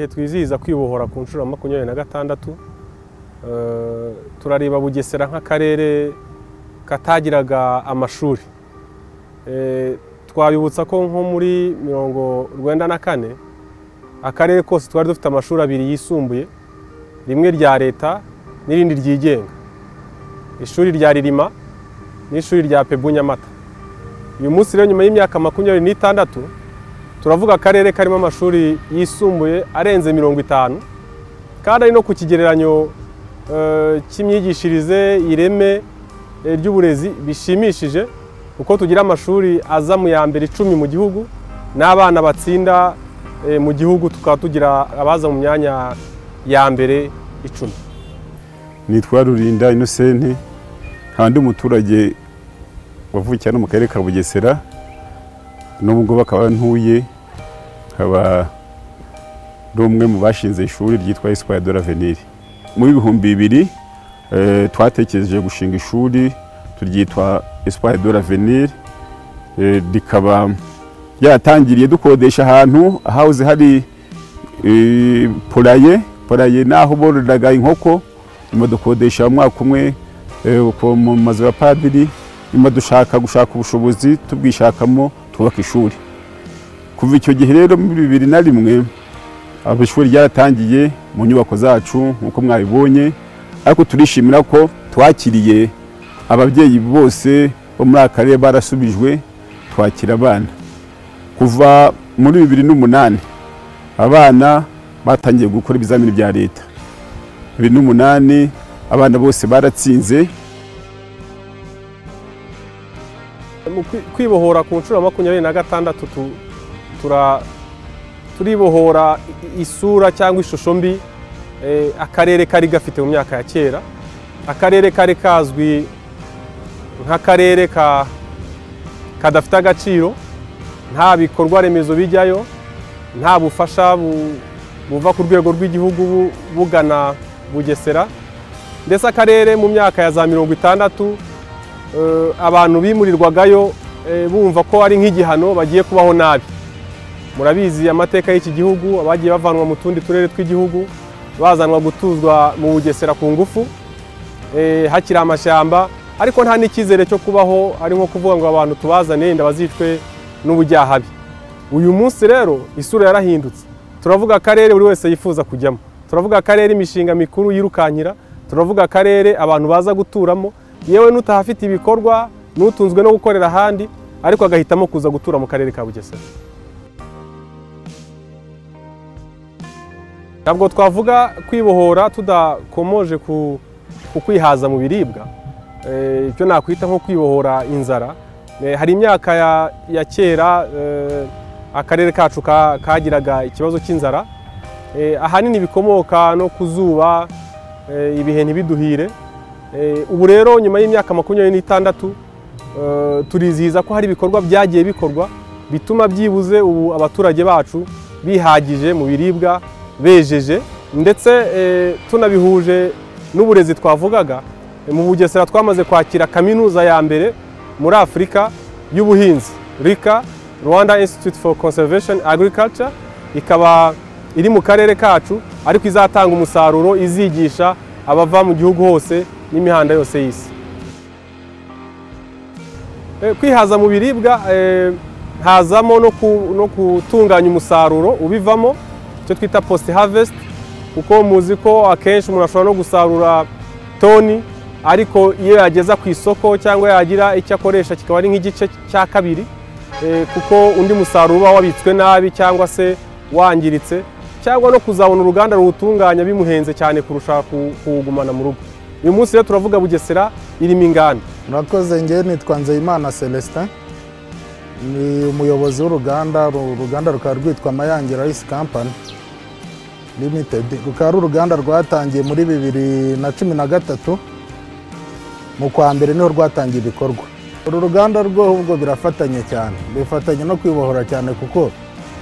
twizihiza kwibohora ku nshuro ya makumyabiri na gatandatu turareba bugesera nk'akarere katagiraga amashuri twabibutsa ko nko muri mirongo urwenda na kane akarere kose twari dufite amashuri abiri yisumbuye rimwe rya leta n'irindi ryigenga ishuri rya ririma n'ishuri rya pebu nyamata uyu munsi rero nyuma y'imyaka makumyabiri n'itandatu turavuga akarere karimo amashuri yisumbuye arenze mirongo itanu kandi ari no ku kigereranyo cy'imyigishirize ireme ry'uburezi bishimishije kuko tugira amashuri aza mu ya mbere icumi mu gihugu n'abana batsinda mu gihugu tukaba tugira abaza mu myanya ya mbere icumi nitwa rurinda inosenti kandi umuturage wavukiye hano mu karere ka bugesera n'ubwo bakaba ntuye nkaba ari umwe mu bashinze ishuri ryitwa esikwaya doraveniri mu bihumbi bibiri twatekereje gushinga ishuri turyitwa esikwaya doraveniri rikaba ryatangiriye dukodesha ahantu hahoze hari poraye poraye n'aho bororeraga inkoko nyuma dukodesha umwaka umwe mu mazu ya padiri nyuma dushaka gushaka ubushobozi tubwishakamo twubaka ishuri kuva icyo gihe rero muri bibiri na rimwe ishuri ryaratangiye mu nyubako zacu nk'uko mwabibonye ariko turishimira ko twakiriye ababyeyi bose bo muri aka karere barasubijwe twakira abana kuva muri bibiri n'umunani abana batangiye gukora ibizamini bya leta bibiri n'umunani abana bose baratsinze kwibohora ku nshuro ya makumyabiri na gatandatu turibohora isura cyangwa ishusho mbi akarere kari gafite mu myaka ya kera akarere kari kazwi nk'akarere kadafite agaciro nta bikorwa remezo bijyayo nta bufasha buva ku rwego rw'igihugu bugana bugesera ndetse akarere mu myaka ya za mirongo itandatu abantu bimurirwagayo bumva ko ari nk'igihano bagiye kubaho nabi murabizi amateka y'iki gihugu abagiye bavanwa mu tundi turere tw'igihugu bazanwa gutuzwa mu bugesera ku ngufu hakiri amashyamba ariko nta n'icyizere cyo kubaho ari nko kuvuga ngo abantu tubazane inda bazicwe n'ubujyahabi uyu munsi rero isura yarahindutse turavuga akarere buri wese yifuza kujyamo turavuga akarere imishinga mikuru yirukankira turavuga akarere abantu baza guturamo yewe n'utahafite ibikorwa n'utunzwe no gukorera ahandi ariko agahitamo kuza gutura mu karere ka bugesera ntabwo twavuga kwibohora tudakomoje ku kwihaza mu biribwa icyo nakwita nko kwibohora inzara hari imyaka ya kera akarere kacu kagiraga ikibazo cy'inzara ahanini bikomoka no ku zuba ibihe ntibiduhire ubu rero nyuma y'imyaka makumyabiri n'itandatu turizihiza ko hari ibikorwa byagiye bikorwa bituma byibuze ubu abaturage bacu bihagije mu biribwa bejeje ndetse tunabihuje n'uburezi twavugaga mu bugesera twamaze kwakira kaminuza ya mbere muri afurika y'ubuhinzi rika rwanda institute for conservation agriculture ikaba iri mu karere kacu ariko izatanga umusaruro izigisha abava mu gihugu hose n'imihanda yose y'isi kwihaza mu biribwa hazamo no gutunganya umusaruro ubivamo icyo twita post harvest kuko muzi ko akenshi umuntu ashobora no gusarura toni ariko iyo yageza ku isoko cyangwa yagira icyo akoresha kikaba ari nk'igice cya kabiri kuko undi musaruro uba wabitswe nabi cyangwa se wangiritse cyangwa no kuzabona uruganda ruwutunganya bimuhenze cyane kurusha kuwugumana mu rugo uyu munsi rero turavuga bugesera irimo inganda murakoze ngewe nitwa nzeyimana celestin ni umuyobozi w'uruganda uruganda rukaba rwitwa mayange rice company limited rukaba ari uruganda rwatangiye muri bibiri na cumi na gatatu mu kwa mbere niho rwatangiye ibikorwa uru ruganda rw'ubwo birafatanye cyane bifatanye no kwibohora cyane kuko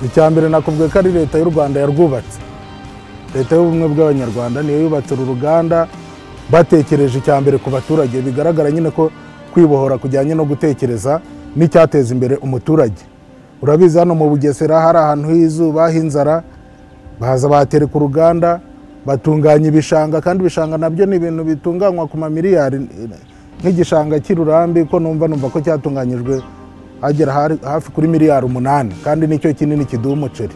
icya mbere nakubwiye ko ari leta y'u rwanda yarwubatse leta y'ubumwe bw'abanyarwanda niyo yubatse uru ruganda batekereje icya mbere ku baturage bigaragara nyine ko kwibohora kujyanye no gutekereza n'icyateza imbere umuturage urabizi hano mu bugesera hari ahantu h'izuba h'inzara baza batereka uruganda batunganya ibishanga kandi ibishanga nabyo ni ibintu bitunganywa ku mamiliyari nk'igishanga cy'ururambi ko numva numva ko cyatunganyijwe hagera hari- hafi kuri miliyari umunani kandi nicyo kinini kiduha umuceri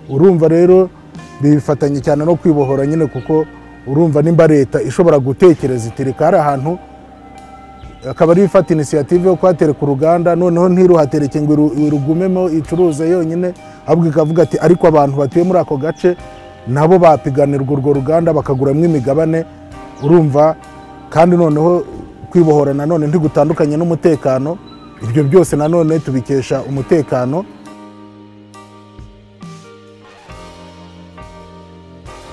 urumva rero bifatanye cyane no kwibohora nyine kuko urumva nimba leta ishobora gutekereza iti reka hari ahantu akaba ariyo ifata inisiyative yo kuhatereka uruganda noneho ntiruhatereke ngo iru- irugumemo icuruze yonyine ahubwo ikavuga ati ariko abantu batuye muri ako gace nabo bapiganirwa urwo ruganda bakaguramo imigabane urumva kandi noneho kwibohora nanone ntigutandukanye n'umutekano ibyo byose nanone tubikesha umutekano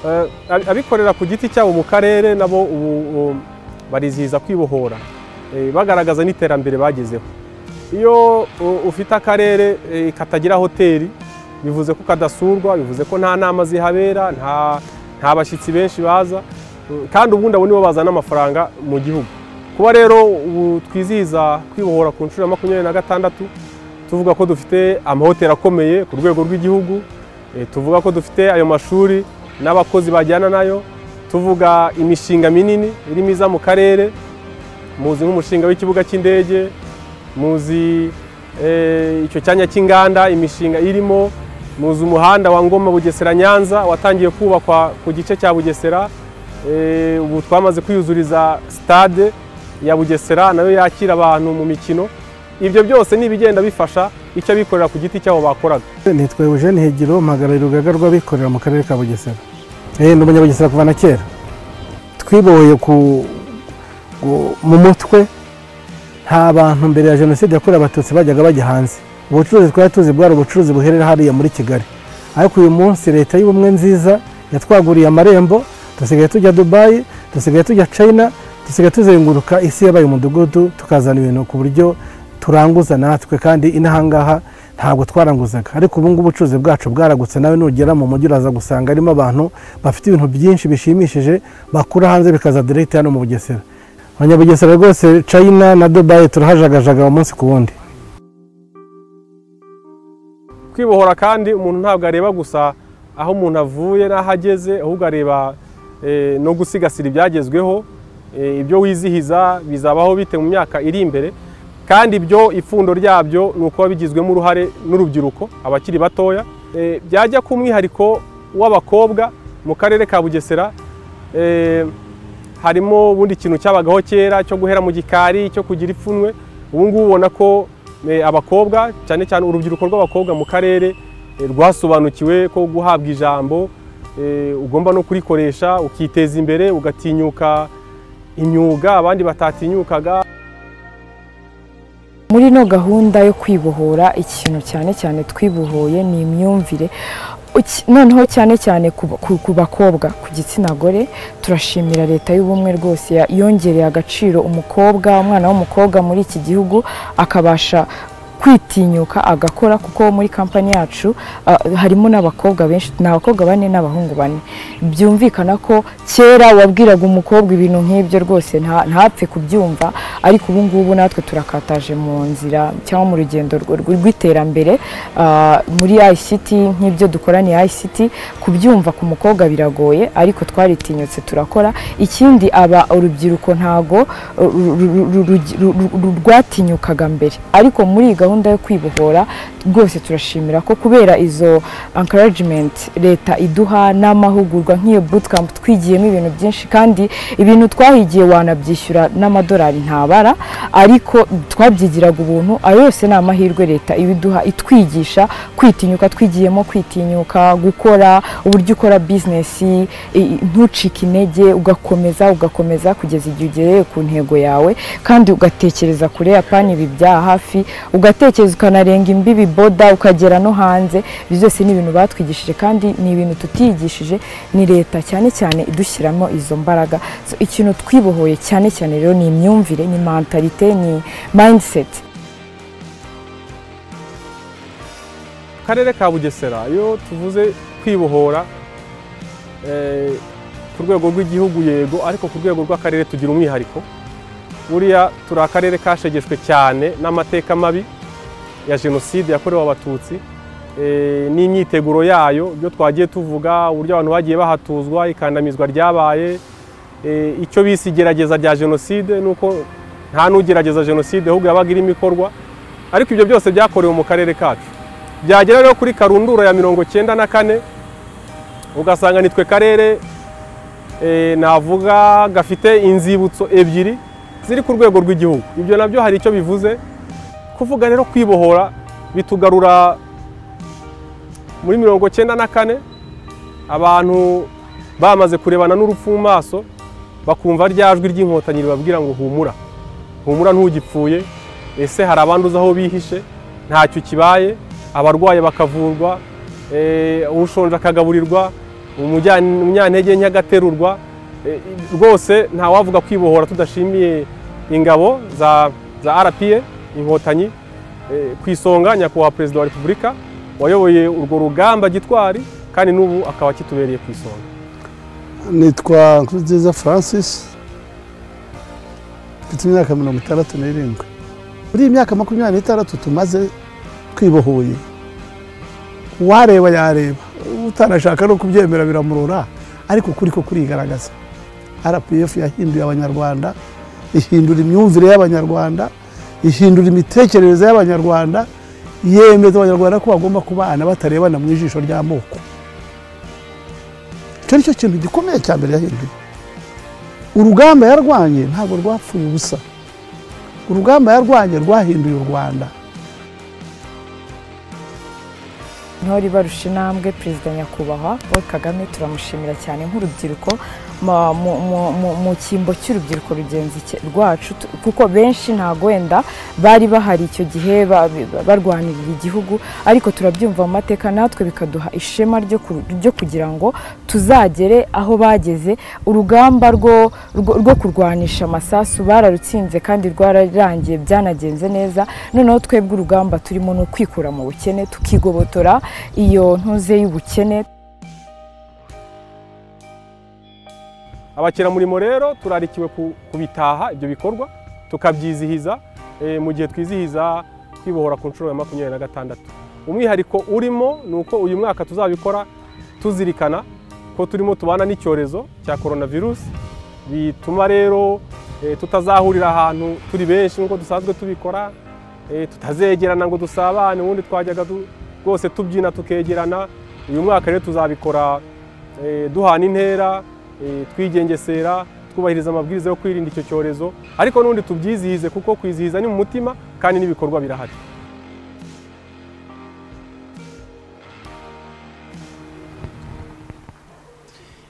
Eh, ab- abikorera ku giti cyabo mu karere nabo ubu um, barizihiza kwibohora eh, bagaragaza n'iterambere bagezeho iyo u- ufite akarere eh, katagira hoteli bivuze ko kadasurwa bivuze ko nta nama zihabera nta nta bashyitsi benshi baza Mm, kandi ubundi abo nibo bazana amafaranga mu gihugu kuba rero ubu twizihiza kwibohora ku nshuro ya makumyabiri na gatandatu tuvuga ko dufite amahoteli akomeye ku rwego rw'igihugu Eh, tuvuga ko dufite ayo mashuri n'abakozi bajyana nayo tuvuga imishinga minini irimo iza mu karere muzi nk'umushinga w'ikibuga cy'indege muzi eh, icyo cyanya cy'inganda imishinga irimo muzi umuhanda wa ngoma bugesera nyanza watangiye kubakwa ku gice cya bugesera Eh, ubu twamaze kwiyuzuriza stade ya bugesera nayo yakira abantu mu mikino ibyo byose ni ibigenda bifasha icyo abikorera ku giti cyabo bakoraga nitwa Eugene Hegiro mpagarariye urugaga rw'abikorera mu karere ka Bugesera eh ni umunyabugesera kuva na kera twibohoye ku gu- mu mutwe nta bantu mbere ya jenoside yakorewe abatutsi bajyaga bajya hanze ubucuruzi twari tuzi bwari ubucuruzi buherera hariya muri kigali ariko uyu munsi leta y'ubumwe nziza yatwaguriye amarembo dusigaye tujya dubayi dusigaye tujya china dusigaye tuzenguruka isi yabaye umudugudu tukazana ibintu ku buryo turanguza natwe kandi inahangaha ntabwo twaranguzaga ariko ubu ngubu ubucuruzi bwacu bwaragutse nawe nugera mu mujyi uraza gusanga harimo abantu bafite ibintu byinshi bishimishije bakura hanze bikaza direkiti hano mu bugesera abanyabugesera rwose china na dubayi turahajagajaga umunsi ku wundi kwibohora kandi umuntu ntabwo areba gusa aho umuntu avuye n'aho ageze ahubwo areba eh, no gusigasira ibyagezweho eh, ibyo wizihiza bizabaho bite mu myaka iri imbere kandi ibyo ipfundo ryabyo ni ukuba bigizwemo uruhare n'urubyiruko abakiri batoya Eh, byajya ku mwihariko w'abakobwa mu karere ka bugesera eh, harimo ubundi ikintu cyabagaho kera cyo guhera mu gikari cyo kugira ipfunwe ubu ngubu ubona ko eh, abakobwa cyane cyane urubyiruko rw'abakobwa mu karere eh, rwasobanukiwe ko guhabwa ijambo eh, ugomba no kurikoresha ukiteza imbere ugatinyuka imyuga abandi batatinyukaga muri ino gahunda yo kwibohora ikintu cyane cyane twibohoye ni imyumvire Uki- noneho cyane cyane ku, ku, ku bakobwa ku gitsina gore turashimira leta y'ubumwe rwose ya- yongereye agaciro umukobwa umwana w'umukobwa muri iki gihugu akabasha kwitinyuka agakora kuko muri kampani yacu ah, harimo n'abakobwa benshi ni abakobwa bane n'abahungu bane byumvikana ko kera wabwiraga umukobwa ibintu nk'ibyo rwose nta- ntapfe kubyumva ariko ubu ngubu natwe turakataje mu nzira cyangwa mu rugendo rw- rw- rw'iterambere ah, muri ICT nk'ibyo dukoraniye ICT kubyumva ku mukobwa biragoye ariko twaritinyutse turakora ikindi aba urubyiruko ntago ru- ru- ru- ru- ru- ru- rwatinyukaga mbere ariko muri iyi gahunda yo kwibohora rwose turashimira ko kubera izo encouragement leta iduha n'amahugurwa nk'iyo bootcamp twigiyemo ibintu byinshi kandi ibintu twahigiye wanabyishyura n'amadolari ntabara ariko twabyigiraga ubuntu ayo yose ni amahirwe leta ibiduha itwigisha kwitinyuka twigiyemo kwitinyuka gukora uburyo ukora bizinesi i- i- ntucike intege ugakomeza ugakomeza kugeza igihe ugereye ku ntego yawe kandi ugatekereza kure ya pani ibi bya hafi ugatekereza ukanarenga imbibi boda ukagera no hanze ibyo byose ni ibintu batwigishije kandi ni ibintu tutiyigishije ni leta cyane cyane idushyiramo izo mbaraga So, ikintu twibohoye cyane cyane rero ni imyumvire ni mentalite ni mindset karere ka bugesera iyo tuvuze kwibohora eh, ku rwego rw'igihugu yego ariko ku rwego rw'akarere tugira umwihariko buriya turi akarere kashegeshwe cyane n'amateka mabi ya jenoside yakorewe abatutsi eh, n'imyiteguro yayo ibyo twagiye tuvuga uburyo abantu bagiye bahatuzwa ikandamizwa ryabaye eh, icyo bise igerageza rya jenoside nuko nta n'ugerageza jenoside ahubwo yabaga irimo ikorwa ariko ibyo byose byakorewe mu karere kacu byagera rero kuri karundura ya mirongo cyenda na kane ugasanga nitwe karere eh, navuga gafite inzibutso ebyiri ziri ku rwego rw'igihugu ibyo nabyo hari icyo bivuze kuvuga rero kwibohora bitugarura muri mirongo cyenda na kane abantu bamaze kurebana n'urupfu mu maso bakumva rya jwi ry'inkotanyi ribabwira ngo humura humura ntugipfuye ese hari abandi uzi aho bihishe ntacyo kibaye abarwaye bakavurwa eh, ushonje akagaburirwa umujya- umunyantege nke agaterurwa Eh, rwose ntawavuga kwibohora tudashimiye ingabo za za RPA inkotanyi eh, ku isonga nyakubahwa perezida wa repubulika wayoboye urwo rugamba gitwari kandi n'ubu akaba kitubereye ku isonga nitwa Nkurunziza Francis mfite imyaka mirongo itandatu n'irindwi muri iyi myaka makumyabiri n'itandatu tumaze twibohoye uwareba yareba utanashaka no kubyemera biramurora ariko kuri ko kurigaragaza rpf yahinduye abanyarwanda ihindura imyumvire y'abanyarwanda ihindura imitekerereze y'abanyarwanda yemeza abanyarwanda ko bagomba kubana batarebana mu ijisho ry'amoko icyo ni cyo kintu gikomeye cya mbere yahinduye urugamba yarwanye ntabwo rwapfuye ubusa urugamba yarwanye rwahinduye u rwanda ntore barusha intambwe perezida nyakubahwa paul kagame turamushimira cyane nk'urubyiruko ma- mu- mu- mu- mu cyimbo cy'urubyiruko rugenzi cye- rwacu tu- kuko benshi ntabwo wenda bari bahari icyo gihe ba- ba- barwanirira igihugu ariko turabyumva mu mateka natwe bikaduha ishema ryo ku- ryo kugira ngo tuzagere aho bageze urugamba rwo rwo rwo kurwanisha amasasu bararutsinze kandi rwararangiye byanagenze neza noneho twebwe urugamba turimo ni ukwikura mu bukene tukigobotora iyo ntuze y'ubukene abakiramurimo rero turarikiwe ku- kubitaha ibyo bikorwa tukabyizihiza eh, mu gihe twizihiza kwibohora ku nshuro ya makumyabiri na gatandatu umwihariko urimo ni uko uyu mwaka tuzabikora tuzirikana ko turimo tubana n'icyorezo cya coronavirus bituma rero eh, tutazahurira ahantu turi benshi nk'uko dusanzwe tubikora eh, tutazegerana ngo dusabane ubundi twajyaga du- rwose tubyina tukegerana uyu mwaka rero tuzabikora eh, duhana intera eh, twigengesera twubahiriza amabwiriza yo kwirinda icyo cyorezo ariko n'ubundi tubyizihize kuko kwizihiza ni mu mutima kandi n'ibikorwa birahari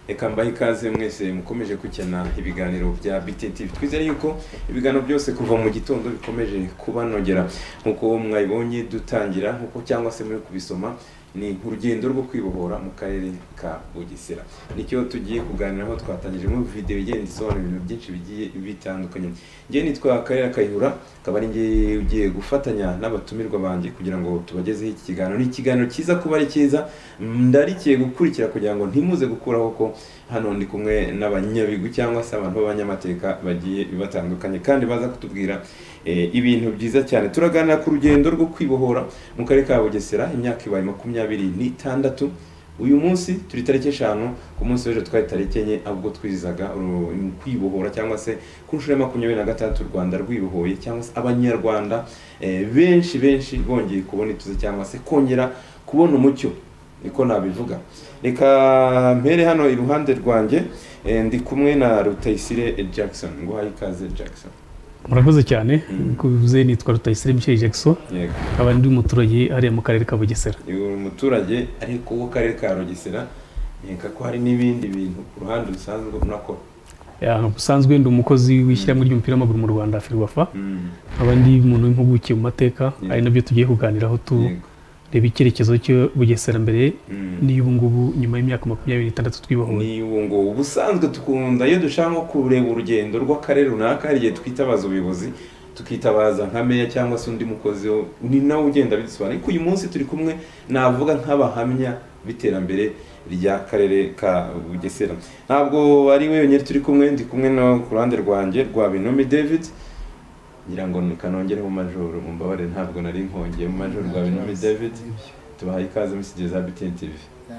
reka mbahe ikaze mwese mukomeje kugena ibiganiro bya BTTV twizere yuko ibiganiro byose kuva mu gitondo bikomeje kubanogera nk'uko mwabibonye dutangira nk'uko cyangwa se muri kubisoma ni urugendo rwo kwibohora mu karere ka Bugesera nicyo tugiye kuganiraho twatangije muri video igenda isobanura ibintu byinshi bigiye bitandukanye njye nitwa Karera Kayihura akaba ari njye ugiye gufatanya n'abatumirwa banjye kugira ngo tubagezeho iki kiganiro ni ikiganiro cyiza kuba ari cyiza ndarikiye gukurikira kugira ngo ntimuze gukuraho ko hano ndi kumwe n'abanyabigwi cyangwa se abantu b'abanyamateka bagiye batandukanye kandi baza kutubwira eh, ibintu byiza cyane turaganira ku rugendo rwo kwibohora mu karere ka bugesera imyaka ibaye makumyabiri n'itandatu uyu munsi turi tariki eshanu ku munsi w'ejo twari tariki enye ahubwo twizizaga uru- kwibohora cyangwa se ku nshuro ya makumyabiri na gatandatu u rwanda rwibohoye cyangwa se abanyarwanda eh, benshi benshi bongeye kubona ituze cyangwa se kongera kubona umucyo niko nabivuga reka mpere hano iruhande rwanjye eh, ndi kumwe na rutayisire jackson nguhaye ikaze jackson murakoze cyane Mm. nkuko bivuze nitwa rutayisire michel jackson yego akaba ndi umuturage hariya mu karere ka bugesera uyu muturage ariko w'akarere ka rugesera nkeka ko hari n'ibindi bintu ku ruhande rusanzwe ubona ko Ya, busanzwe ndi umukozi w'ishyirahamwe ry'umupira w'amaguru mu rwanda firwafa Mm, nkaba ndi umuntu w'impuguke mu mateka Yeah. ari nabyo tugiye kuganiraho tureba yego icyerekezo cyo bugesera mbere Mm. n'iy'ubu ngubu nyuma y'imyaka makumyabiri n'itandatu twibohoye ni ubu ngubu ubusanzwe dukunda iyo dushaka nko kureba urugendo rw'akarere runaka hari igihe twitabaza ubuyobozi tukitabaza nka meya cyangwa se undi mukozi wo- ni nawe ugenda bidusobanura ariko uyu munsi turi kumwe navuga nk'abahamya b'iterambere ry'akarere ka bugesera ntabwo ari wenyine turi kumwe ndi kumwe no ku ruhande rwanjye rwa binomi david ngira ngo ni kanongereho majoro mumbabarire ntabwo nari nkongeye mu majoro rwa binomi david tubahaye ikaze muri studio za BTN TV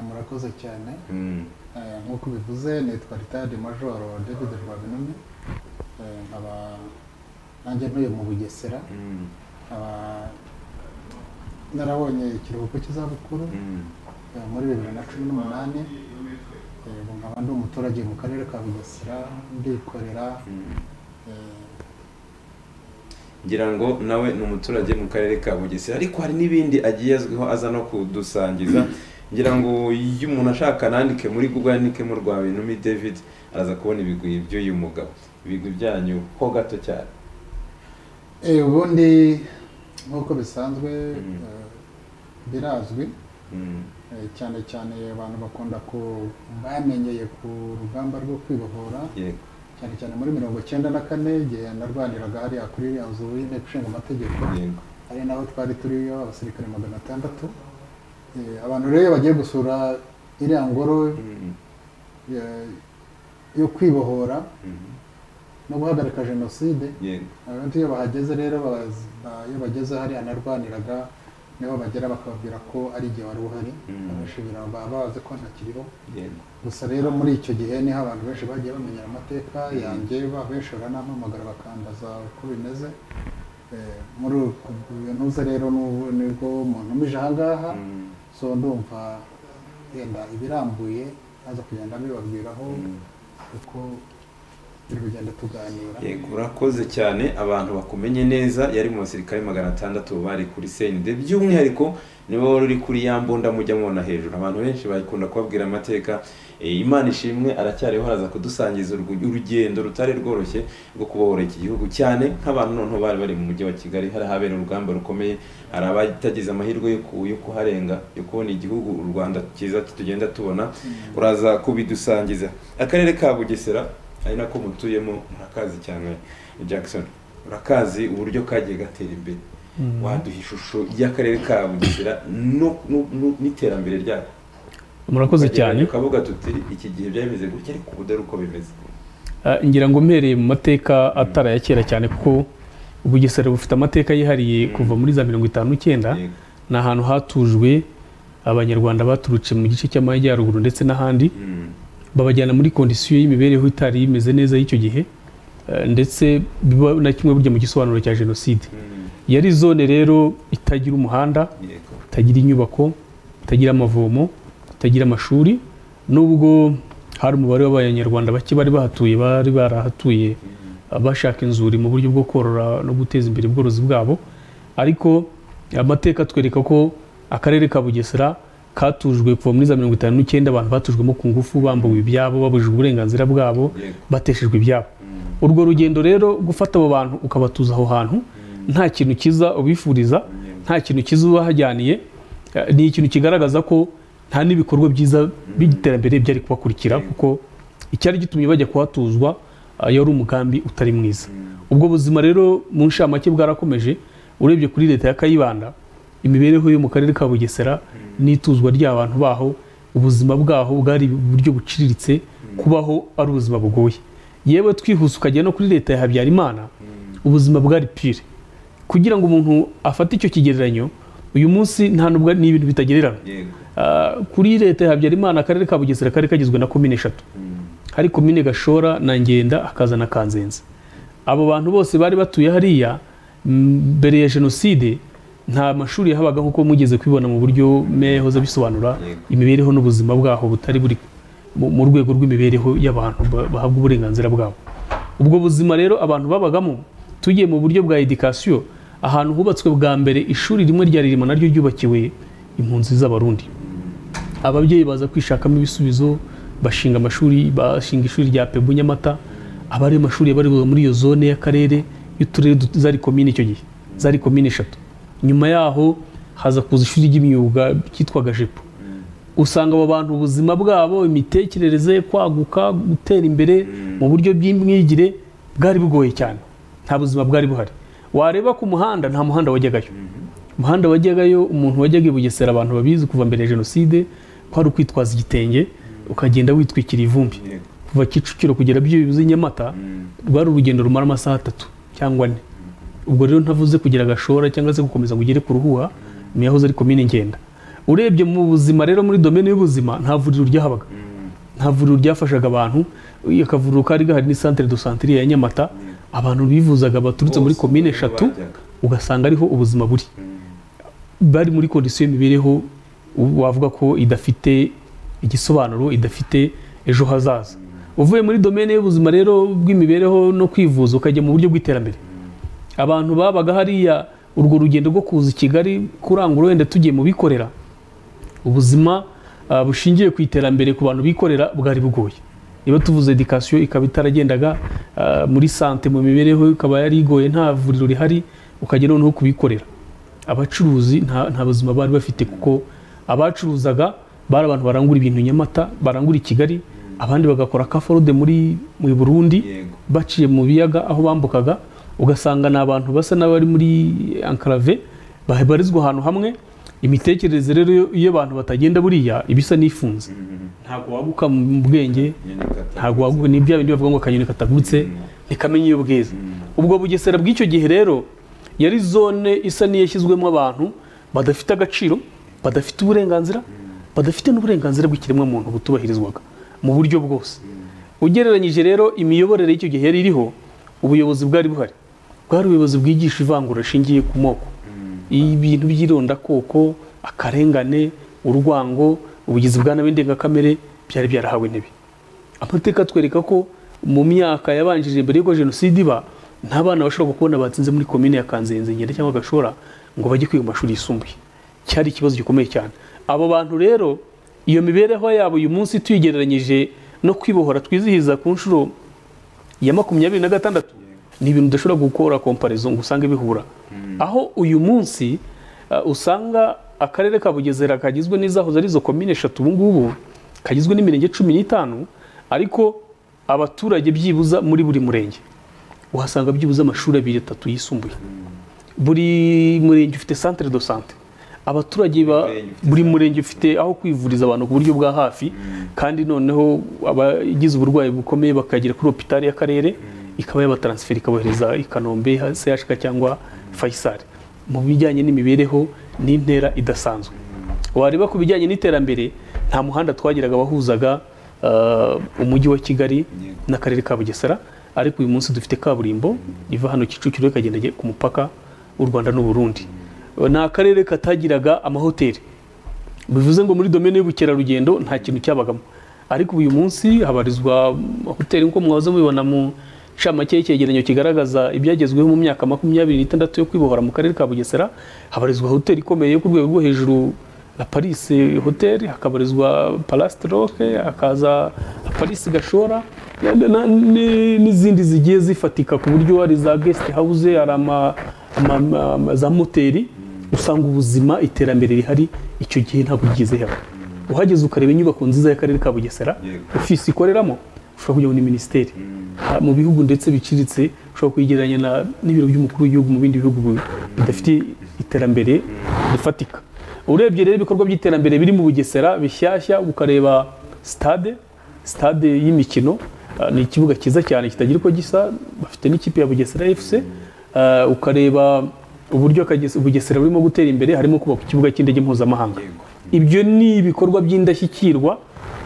murakoze cyane Mm. Eh, nk'uko ubivuze nitwa ritadi majoro david rwabinumi Eh, nkaba nanjye ntuye mu bugesera Mm. nkaba narabonye ikiruhuko cy'izabukuru Mm. eh, muri bibiri na cumi n'umunani Eh, ubu nkaba ndi umuturage mu karere ka bugesera ndikorera Mm. eh, ngira ngo nawe ni umuturage mu karere ka bugesera ariko hari n'ibindi agiye azwiho aza no kudusangiza ngira ngo iyo umuntu ashaka nandike muri google yandikemo rwa binumi david araza kubona ibigwi by'uyu mugabo ibigwi byanyu ho gato cyane Eh, ubundi nk'uko bisanzwe Mm. eh, birazwi Mm, eh, cyane cyane abantu bakunda ku bamenyeye ku rugamba rwo kwibohora yego cyane cyane muri mirongo icyenda na kane igihe narwaniraga hariya kuri iriya nzu y'inteko ishinga amategeko yego ari naho twari turiyo abasirikare magana atandatu Eh, abantu rero iyo bagiye gusura iriya ngoro Mm, eh, yo kwibohora mm, no guhagarika jenoside yego abantu iyo bahageze rero baz- ba- iyo bageze hariya narwaniraga niho bagera bakababwira ko ari igihe wari uhari Mm. abenshi bira- baba bazi ko ntakiriho yego gusa rero muri icyo gihe niho abantu benshi bagiye bamenyera amateka yanjye ba- benshi baranampamagara bakambaza uko bimeze Eh, muri uko ntuze rero n'ubu nibwo umuntu umije ahangaha Mm, so ndumva yenda ibirambuye aza kugenda mbibabwiraho mm. uko turi kugenda tuganira yego urakoze cyane abantu bakumenye neza yari mu basirikare magana atandatu bari kuri senide by'umwihariko niba wari uri kuri ya mbunda mujya mubona hejuru abantu benshi bakunda kubabwira amateka Eh, imana ishimwe aracyariho araza kudusangiza urgu- urugendo rutari rworoshye rwo kubohora iki gihugu cyane nk'abantu noneho bari bari mu mujyi wa kigali hari ahabera urugamba rukomeye hari abatagize amahirwe yo ku- yo kuharenga yo kubona igihugu u rwanda cyiza tugenda tubona uraza kubidusangiza akarere ka bugesera ari nako mutuyemo murakazi cyane jackson urakazi uburyo kagiye gatera imbere waduha ishusho y'akarere ka bugesera no- no- no- n'iterambere ryako murakoze cyane tukavuga tuti iki gihe byameze gutya ariko ubu dore uko bimeze Ah, ngira ngo mpereye mu mateka atari aya kera cyane kuko ubugesera bufite amateka yihariye kuva muri za mirongo itanu n'icyenda Yego. ni ahantu hatujwe abanyarwanda baturutse mu gice cy'amajyaruguru ndetse n'ahandi Mm, babajyana muri kondisiyo y'imibereho itari imeze neza y'icyo gihe eh, ndetse biba na kimwe burya mu gisobanuro cya jenoside mm, yari zone rero itagira umuhanda yego itagira inyubako itagira amavomo itagira amashuri nubwo hari umubare w'abanyarwanda bake bari bahatuye bari barahatuye bashaka inzuri mu buryo bwo korora no guteza imbere ubworozi bwabo ariko amateka atwereka ko akarere ka bugesera katujwe kuva muri za mirongo itanu n'icyenda abantu batujwemo ku ngufu bambuwe ibyabo babujijwe uburenganzira bwabo yego bateshejwe ibyabo urwo rugendo rero gufata abo bantu ukabatuza aho hantu nta kintu kiza ubifuriza nta kintu kiza ubahajyaniye eh, ni ikintu kigaragaza ko nta n'ibikorwa byiza by'iterambere byari kubakurikira kuko icyari gitumye bajya kuhatuzwa eh, yari umugambi utari mwiza ubwo buzima rero mu nshamake bwarakomeje urebye kuri leta ya kayibanda imibereho yo mu karere ka bugesera n'ituzwa ry'abantu baho ubuzima bwaho bwari uburyo buciriritse kubaho ari ubuzima bugoye yewe twihuse ukajya no kuri leta ya habyarimana ubuzima bwari pire kugira ngo umuntu afate icyo kigereranyo uyu munsi nta nubwo ni ibintu bitagererana yego Ah, kuri leta ya habyarimana akarere ka bugesera kari kagizwe na komine eshatu hari komine gashora na ngenda hakaza na kanzenze abo bantu bose bari batuye hariya mm, mbere ya jenoside nta mashuri yahabaga nk'uko mugeze kubibona mu buryo meya yahoze abisobanura Yego. imibereho n'ubuzima bwaho butari buri mu- mu rwego rw'imibereho y'abantu ba- bahabwa uburenganzira bwabo ubwo buzima rero abantu babagamo tugiye mu buryo bwa edikasiyo ahantu hubatswe bwa mbere ishuri rimwe rya ririma naryo ryubakiwe impunzi z'abarundi ababyeyi baza kwishakamo ibisubizo bashinga amashuri bashinga ishuri rya pebu nyamata aba ari amashuri yabarizwaga muri iyo zone y'akarere y'uturere dut- zari komine icyo gihe zari komine eshatu nyuma yaho haza kuza ishuri ry'imyuga ryitwaga jepo usanga abo bantu ubuzima bwabo imitekerereze kwaguka gutera imbere mu buryo bw'imyigire bwari bugoye cyane nta buzima bwari buhari wareba ku muhanda nta muhanda wajyagayo umuhanda wajyagayo umuntu wajyaga i bugesera abantu babizi kuva mbere ya jenoside kwari ukwitwaza igitenge ukagenda witwikira ivumbi yego kuva kicukiro kugera byibuze i nyamata rwari urugendo rumara amasaha atatu cyangwa ane ubwo rero ntavuze kugira gashora cyangwa se gukomeza ngo ugere ku ruhuha niyo yahoze ari komine ngenda urebye mu buzima rero muri domene y'ubuzima nta vuriro ryahabaga nta vuriro ryafashaga abantu akavuriro kari gahari ni santere do santere ya nyamata abantu bivuzaga baturutse muri Bose komine niho eshatu bajyaga. ugasanga ariho ubuzima buri bari muri kondisiyo y'imibereho u- wavuga ko idafite igisobanuro idafite ejo hazaza uvuye muri domene y'ubuzima rero bw'imibereho no kwivuza ukajya mu buryo bw'iterambere abantu babaga hariya urwo rugendo rwo kuza i kigali kurangura wenda tugiye mu bikorera ubuzima ah, bushingiye ku iterambere ku bantu bikorera bwari bugoye niba tuvuze edikasiyo ikaba itaragendaga ah, muri sante mu mibereho ikaba yari igoye nta vuriro rihari ukajya noneho kubikorera abacuruzi nta nta buzima bari bafite kuko abacuruzaga bari abantu barangura ibintu i nyamata barangura i kigali abandi bagakora kaforode muri mu burundi yego baciye mu biyaga aho bambukaga ugasanga ni abantu basa n'abari muri ankarave babarizwa ahantu hamwe imitekerereze rero iyo- iyo abantu batagenda buriya ibisa n'ifunze ntabwo waguka mu bwenge nyine kata ntabwo waguka ni bya bindi bavuga ngo akanyoni katagurutse ntikamenye iyo bweze ubwo bugesera bw'icyo gihe rero yari zone isa n'iyashyizwemo abantu badafite agaciro badafite uburenganzira badafite n'uburenganzira bw'ikiremwamuntu butubahirizwaga mu buryo bwose ugereranyije rero imiyoborere y'icyo gihe yari iriho ubuyobozi bwari buhari bwari ubuyobozi bwigisha ivangura rishingiye ku moko ibintu by'irondakoko akarengane urwango ubugizi bwa nabi ndengakamere byari byarahawe intebe amateka atwereka ko mu myaka yabanjirije mbere y'uko jenoside iba nta bana bashobora kubona batsinze muri komine ya kanzenze ngenda cyangwa gashora ngo bajye kwiga mu mashuri yisumbuye cyari ikibazo gikomeye cyane abo bantu rero iyo mibereho yabo uyu munsi tuyigereranyije no kwibohora twizihiza ku nshuro ya makumyabiri na gatandatu ni ibintu udashobora gukora komparizo ngo usange bihura aho uyu munsi uh, usanga akarere ka bugesera kagizwe n'izahoze ari zo komine eshatu ubu ngubu kagizwe n'imirenge cumi n'itanu ariko abaturage byibuza muri buri murenge uhasanga byibuze amashuri abiri atatu yisumbuye buri murenge ufite centre de santé abaturage ba Murenge ufite buri murenge ufite aho kwivuriza abantu ku buryo bwa hafi kandi noneho abagize uburwayi bukomeye bakagera kuri hopitali y'akarere ikaba yabataransiferi ikabohereza i kanombe sehashika cyangwa fayisari mu bijyanye n'imibereho n'intera idasanzwe wareba ku bijyanye n'iterambere nta muhanda twagiraga wahuzaga uh, umujyi wa kigali n'akarere ka bugesera ariko uyu munsi dufite kaburimbo iva hano kicukiro ikagenda ku mupaka w'u rwanda n'uburundi ni akarere katagiraga amahoteli bivuze ngo muri domene y'ubukerarugendo nta kintu cyabagamo ariko uyu munsi habarizwa hoteli nk'uko mwahoze mubibona mu ncamake y'icyegeranyo kigaragaza ibyagezweho mu myaka makumyabiri n'itandatu yo kwibohora mu karere ka bugesera habarizwa hoteli ikomeye yo ku rwego rwo hejuru la paris hoteli hakabarizwa palast roke hakaza paris gashora na- na- ni- n'izindi zigiye zifatika ku buryo hari za guest house hari ama- ama- ama- za moteri usanga ubuzima iterambere rihari icyo gihe ntabwo rigeze hano uhageze ukareba inyubako nziza y'akarere ka bugesera Yego. ofisi ikoreramo ushobora kujya muri minisiteri Ha, mu bihugu ndetse biciriritse ushobora kuyigereranya na- n'ibiro by'umukuru w'igihugu mu bindi bihugu bi- bidafite iterambere rifatika urebye rero ibikorwa by'iterambere biri mu bugesera bishyashya ukareba sitade sitade y'imikino ah, ni ikibuga cyiza cyane kitagira uko gisa bafite n'ikipe ya bugesera fc Ah, ukareba uburyo Akagese- bugesera burimo gutera imbere harimo kubaka ikibuga cy'indege mpuzamahanga ibyo ni ibikorwa by'indashyikirwa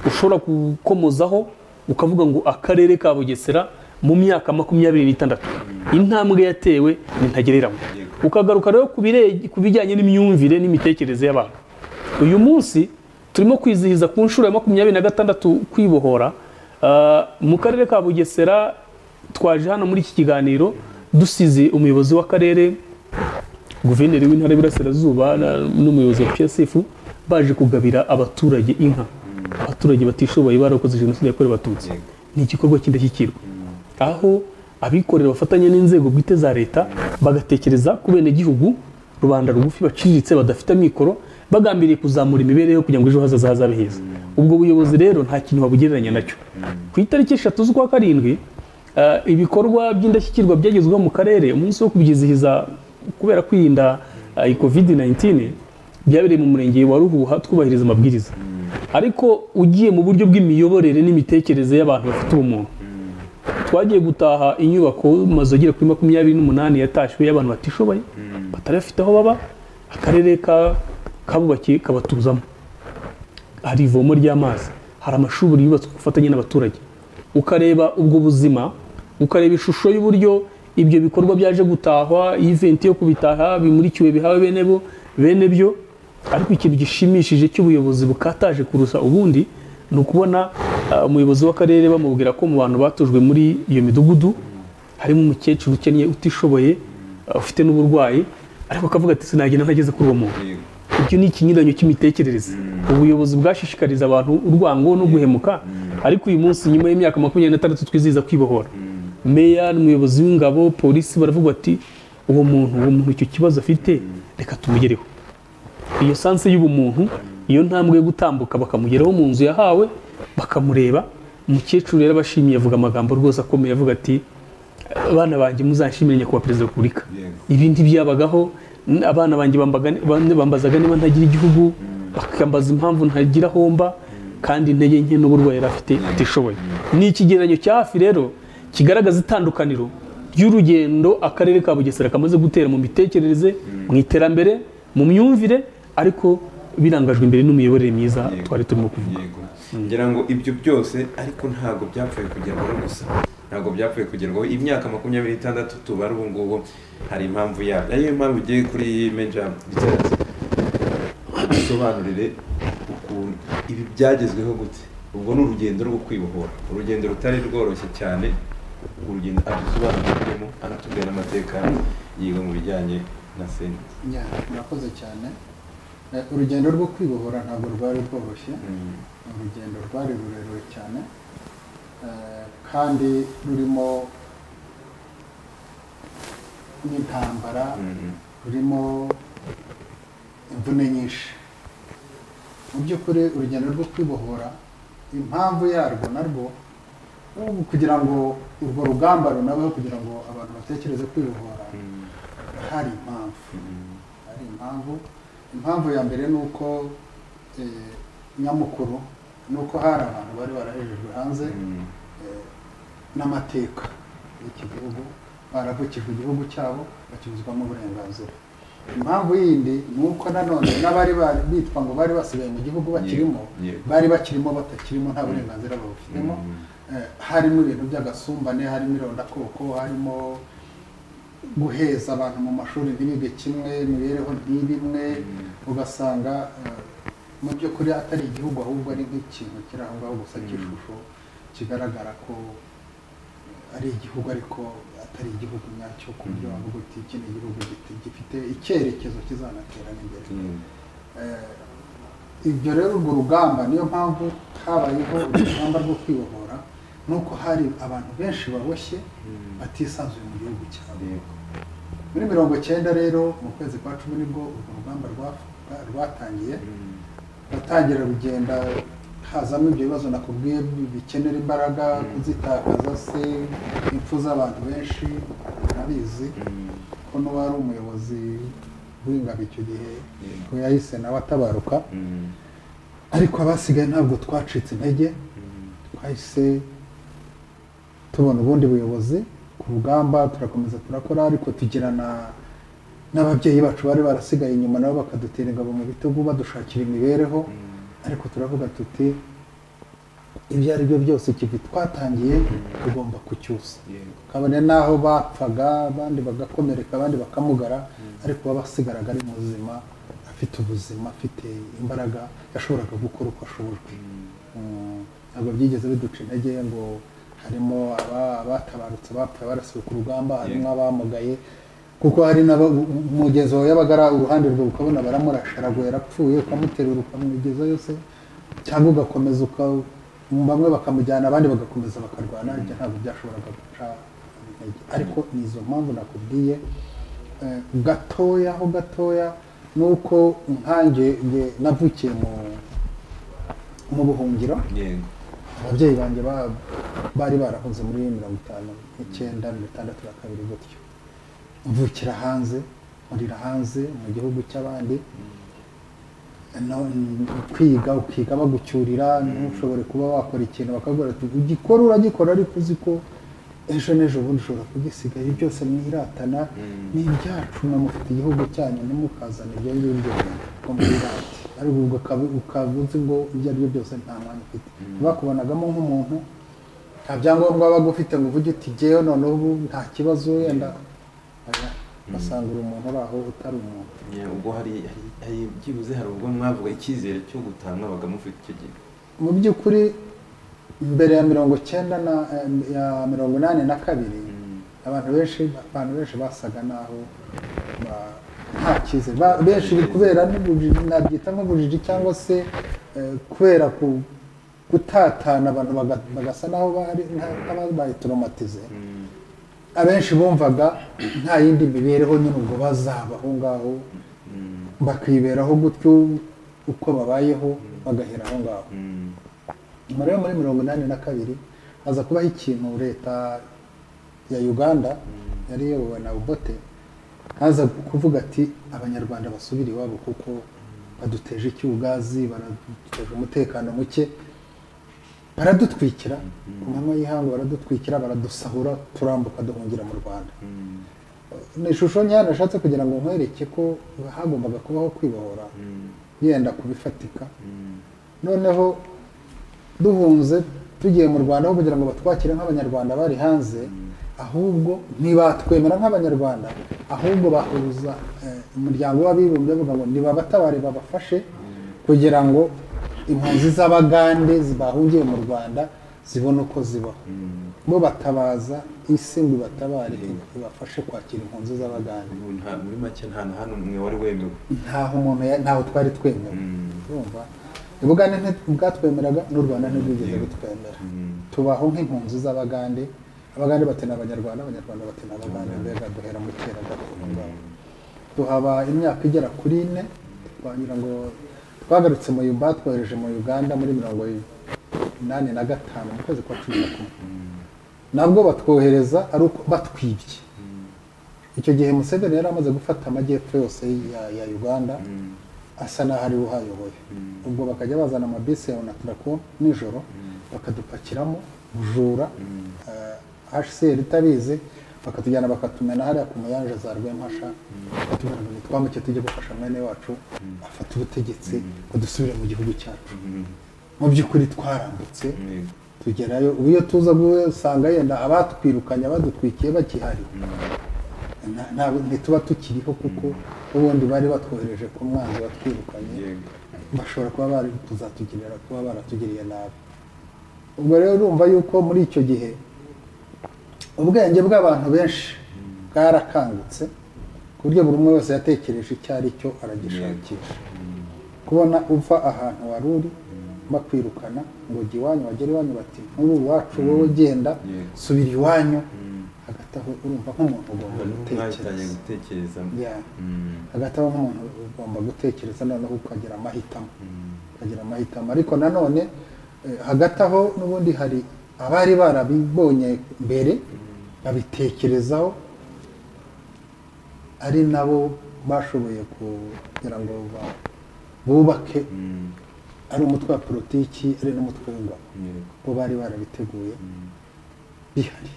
ushobora gukomozaho ukavuga ngo akarere ka bugesera mu myaka makumyabiri n'itandatu intambwe yatewe ni ntagereranywa ukagaruka rero ku bire- ku bijyanye n'imyumvire n'imitekerereze y'abantu uyu munsi turimo kwizihiza ku nshuro ya makumyabiri na gatandatu kwibohora Ah, mu karere ka bugesera twaje hano muri iki kiganiro dusize umuyobozi w'akarere guverineri w'intara y'iburasirazuba na- n'umuyobozi wa psf baje kugabira abaturage inka abaturage batishoboye barakoze jenoside yakorewe abatutsi ni igikorwa cy'indashyikirwa aho abikorera bafatanya n'inzego bwite za leta bagatekereza ku benegihugu rubanda rugufi baciriritse badafite amikoro bagambiriye kuzamura imibereho kugira ngo ejo hazaza hazabe heza ubwo buyobozi rero nta kintu babugereranya nacyo ku itariki eshatu z'ukwa karindwi eh, ibikorwa by'indashyikirwa byagezweho mu karere umunsi wo kubyizihiza kubera kwirinda eh, iyi covid 19 byabereye mu murenge wa ruhuha twubahiriza amabwiriza ariko ugiye mu buryo bw'imiyoborere n'imitekerereze y'abantu bafite ubumuntu twagiye gutaha inyubako mazu agera kuri makumyabiri n'umunani yatashywe y'abantu batishoboye batarafite aho baba akarere ka kabubakiye kabatuzamo hari ivomo ry'amazi hari amashuri yubatswe ku bufatanye n'abaturage ukareba ubwo buzima ukareba ishusho y'uburyo ibyo bikorwa byaje gutahwa iventi yo kubitaha bimurikiwe bihawe bene bo bene byo ariko ikintu gishimishije cy'ubuyobozi bukataje kurusha ubundi ni ukubona ah, umuyobozi w'akarere bamubwira ko mu bantu batojwe muri iyo midugudu harimo umukecuru ukennye utishoboye ah, ufite n'uburwayi ariko akavuga ati sinagenda ntageze kuri uwo muntu ibyo ni ikinyuranyo cy'imitekerereze ubuyobozi bwashishikariza abantu urwango no guhemuka ariko uyu munsi nyuma y'imyaka makumyabiri n'itandatu twizihiza kwibohora meya n'umuyobozi w'ingabo polisi baravuga bati uwo muntu uwo muntu icyo kibazo afite reka tumugereho iyo sanse y'ubumuntu iyo ntambwe yo gutambuka bakamugeraho mu nzu yahawe bakamureba umukecuru rero abashimiye avuga amagambo rwose akomeye avuga ati abana banjye muzanshimire nyakubahwa perezida wa repubulika ibi ntibyabagaho n- abana banjye bambaga ni- bam- bambazaga niba ntagira igihugu bakambaza impamvu ntagira aho mba kandi intege nke n'uburwayi yari afite atishoboye ni ikigereranyo cya hafi rero kigaragaza itandukaniro ry'urugendo akarere ka bugesera kamaze gutera mu mitekerereze mu iterambere mu myumvire ariko birangajwe imbere n'imiyoborere myiza twari turimo kuvuga yego ngira ngo ibyo byose ariko ntabwo byapfuye kugerwaho gusa ntabwo byapfuye kugerwaho imyaka makumyabiri n'itandatu tubara ubu ngubu hari impamvu yabyo ariyo mpamvu ugiye kuri meja icyatsi dusobanurire ukuntu ibi byagezweho gute ubwo ni urugendo rwo kwibohora urugendo rutari rworoshye cyane urugendo adusobanuriremo anatubwira n'amateka yiwe mu bijyanye na senta Ya, murakoze cyane Eh, urugendo rwo kwibohora ntabwo rwari rworoshye ni urugendo rwari rurerure cyane eh, kandi rurimo n'intambara rurimo imvune nyinshi mu by'ukuri urugendo rwo kwibohora impamvu yarwo narwo ubu kugira ngo urwo rugamba runabeho kugira ngo abantu batekereze kwibohora hari impamvu hari impamvu impamvu ya mbere ni uko eh, nyamukuru ni uko hari abantu bari barahejejwe hanze eh, n'amateka y'iki gihugu baravukijwe igihugu cyabo bakibuzwamo uburenganzira impamvu yindi ni uko nanone n'abari bari bitwa ngo bari basigaye mu gihugu bakirimo yego. bari bakirimo batakirimo nta burenganzira babufitemo Eh, harimo ibintu by'agasumbane harimo irondakoko harimo guheza abantu mu mashuri ntibige kimwe imibereho ntibimwe ugasanga eh, mu by'ukuri atari igihugu ahubwo ari nk'ikintu kiri aho ngaho gusa cy'ishusho kigaragara ko eh, ari igihugu ariko atari igihugu nyacyo ku buryo wavuga uti iki ni igihugu giti- gifite icyerekezo kizanaterana imbere Eh, ibyo rero urwo rugamba niyo mpamvu habayeho urugamba rwo kwibohora ni uko hari abantu benshi baboshye batisanzuye mu gihugu cyabo muri mirongo cyenda rero mu kwezi kwa cumi nibwo urwo rugamba rwa- rwa- rwatangiye batangira rugenda hazamo ibyo bibazo nakubwiye bi- bikenera imbaraga kuzitakaza se impfu z'abantu benshi nabizi ko n'uwari umuyobozi w'ingabo icyo gihe ngo yahise nawe atabaruka ariko abasigaye ntabwo twacitse intege twahise tubona ubundi buyobozi ku rugamba turakomeza turakora ariko tugirana n'ababyeyi bacu bari barasigaye inyuma nabo bakadutera ingabo mu bitugu badushakira imibereho ariko turavuga tuti ibyo ari byo byose ikivi twatangiye tugomba kucyusa kabone n'aho bapfaga abandi bagakomereka abandi bakamugara ariko uba basigaraga ari muzima afite ubuzima afite imbaraga yashoboraga gukora uko ashobojwe Mm, ntabwo byigeze biduca intege ngo harimo aba- abatabarutse bapfuye barasiwe ku rugamba harimo abamugaye kuko hari n'abo umugezi wawe yabaga ari uruhande rwe ukabona baramurasha aragoye yarapfuye ukamuterura ukamugezayo se cyangwa ugakomeza uka bamwe bakamujyana abandi bagakomeza bakarwana ibyo ntabwo byashoboraga guca intege ariko ni izo mpamvu nakubwiye eh, gatoya ho gatoya ni uko nkanjye nge navukiye mu mu buhungiro yego ababyeyi banjye ba- bari barahuze muri mirongo itanu n'icyenda mirongo itandatu na kabiri gutyo mvukira hanze nkurira hanze mu gihugu cy'abandi No- kwiga ukiga bagucyurira ntushobore kuba wakora ikintu bakagura ugikora uragikora ariko uzi ko ejo n'ejo bundi ushobora kugisigaye byose mwiratana ni ibyacu namufite igihugu cyanyu ntimukazane ibyo ngibyo ngo mwirate ariko ubwo ukaba- ukaba uzi ngo ibyo ari byo byose nta mwanya ufite bakubonagamo nk'umuntu nta byangombwa wabaga ufite ngo uvuge uti jyewe none ubu nta kibazo wenda Oya, basanga uri umuntu uri aho utari umuntu Yeah, ubwo hari hari- hari byibuze hari ubwo mwavuga icyizere cyo gutaha mwabaga mufite icyo gihe mu by'ukuri mbere ya mirongo cyenda na ya mirongo inani na kabiri abantu benshi abantu benshi basaga naho ba- nta cyizere Ba- benshi biri kubera n'ubujiji nabyita nk'ubujiji cyangwa se eh, kubera ku gutatana abantu baga- bagasa naho bari nka- nk'ababaye toromatize abenshi bumvaga nta yindi mibereho nyine ubwo bazaba aho ngaho bakiberaho gutyo uko babayeho bagahera aho ngaho nyuma rero muri mirongo inani na kabiri haza kubaho ikintu leta ya uganda yari iyobowe na ubote haza kuvuga ati abanyarwanda basubire iwabo kuko baduteje icyugazi baraduteje umutekano muke baradutwikira ku manywa y'ihangu baradutwikira baradusahura turambuka duhungira mu rwanda ni ishusho nyayo nashatse kugira ngo nkwereke ko hagombaga kubaho kwibohora yenda kubifatika noneho duhunze tugiye mu rwanda aho kugira ngo batwakire nk'abanyarwanda bari hanze ahubwo ntibatwemera nk'abanyarwanda ahubwo bahuza eh, umuryango w'abibumbye bavuga ngo nibabatabare babafashe kugira ngo impunzi z'abagande bahungiye mu rwanda zibone uko zibaho bo batabaza isi ngo ibatabare ibafashe kwakira impunzi z'abagande Ubu nta- muri make nta na hano mwe wari wemewe ntaho umuntu ya- ntaho twari twemewe urumva ubugande bwatwemeraga n'u rwanda ntirwigeze rutwemera tubaho nk'impunzi z'abagande abagande batena abanyarwanda abanyarwanda batena abagande mbega duhera mu kera gato aho ngaho. tuhaba imyaka igera kuri ine twagira ngo twagarutse mu yumba twohereje mu uganda muri mirongo inani na gatanu mu kwezi kwa cumi na kumwe nabwo batwohereza ari uko batwibye icyo gihe museveni yari amaze gufata amajyepfo yose ya, ya uganda asa n'aho ari we uhayoboye ubwo bakajya bazana amabisi ya onatarako nijoro bakadupakiramo bujura uh, hcr itabizi bakatujyana bakatumena hariya ku muyanja za rwempasha bakatubwira ngo nitwamuke tujye gufasha mwene wacu afata ubutegetsi ngo dusubire mu gihugu cyacu mu by'ukuri twarambutse tugerayo ubu iyo tuza gusanga yenda abatwirukanye abadutwikiye bakihari nta- nta- ntituba tukiriho kuko ubundi bari batwohereje ku mwanzi watwirukanye Yego. bashobora kuba bari kuzatugirira kuba baratugiriye nabi ubwo rero urumva yuko muri icyo gihe ubwenge bw'abantu benshi bwarakangutse ku buryo buri umwe wese yatekereje icyo ari cyo aragishakisha kubona uva ahantu wari uri bakwirukana ngo jya iwanyu wagera iwanyu bati nk'ubu iwacu wowe ugenda Yego. subira iwanyu hagati aho urumva nk'umuntu ugomba mwatangiye gutekereza gutekereza Yeah. Mm. hagati aho nk'umuntu ugomba gutekereza noneho ukagira amahitamo ukagira amahitamo ariko nanone eh, hagati aho n'ubundi hari abari barabibonye mbere babitekerezaho ari nabo bashoboye kugira ngo ba- bubake ari umutwe wa politiki ari n'umutwe w'ingabo bo bari barabiteguye bihari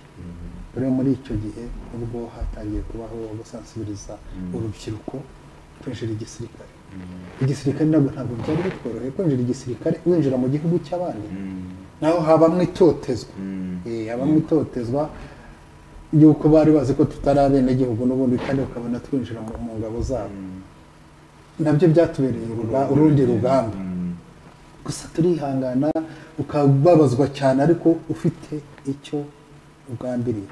rero muri icyo gihe ubwo hatangiye kubaho gusansibiriza urubyiruko kwinjira igisirikare igisirikare ntabwo ntabwo byari bitworoheye kwinjira igisirikare winjira mu gihugu cy'abandi naho habamo itotezwa Eh, habamo itotezwa yuko bari bazi ko tutari abenegihugu n'ubundi kandi bakabona twinjira mu mu ngabo zabo nabyo byatubereye uruga- urundi rugamba gusa turihangana ukababazwa cyane ariko ufite icyo ugambiriye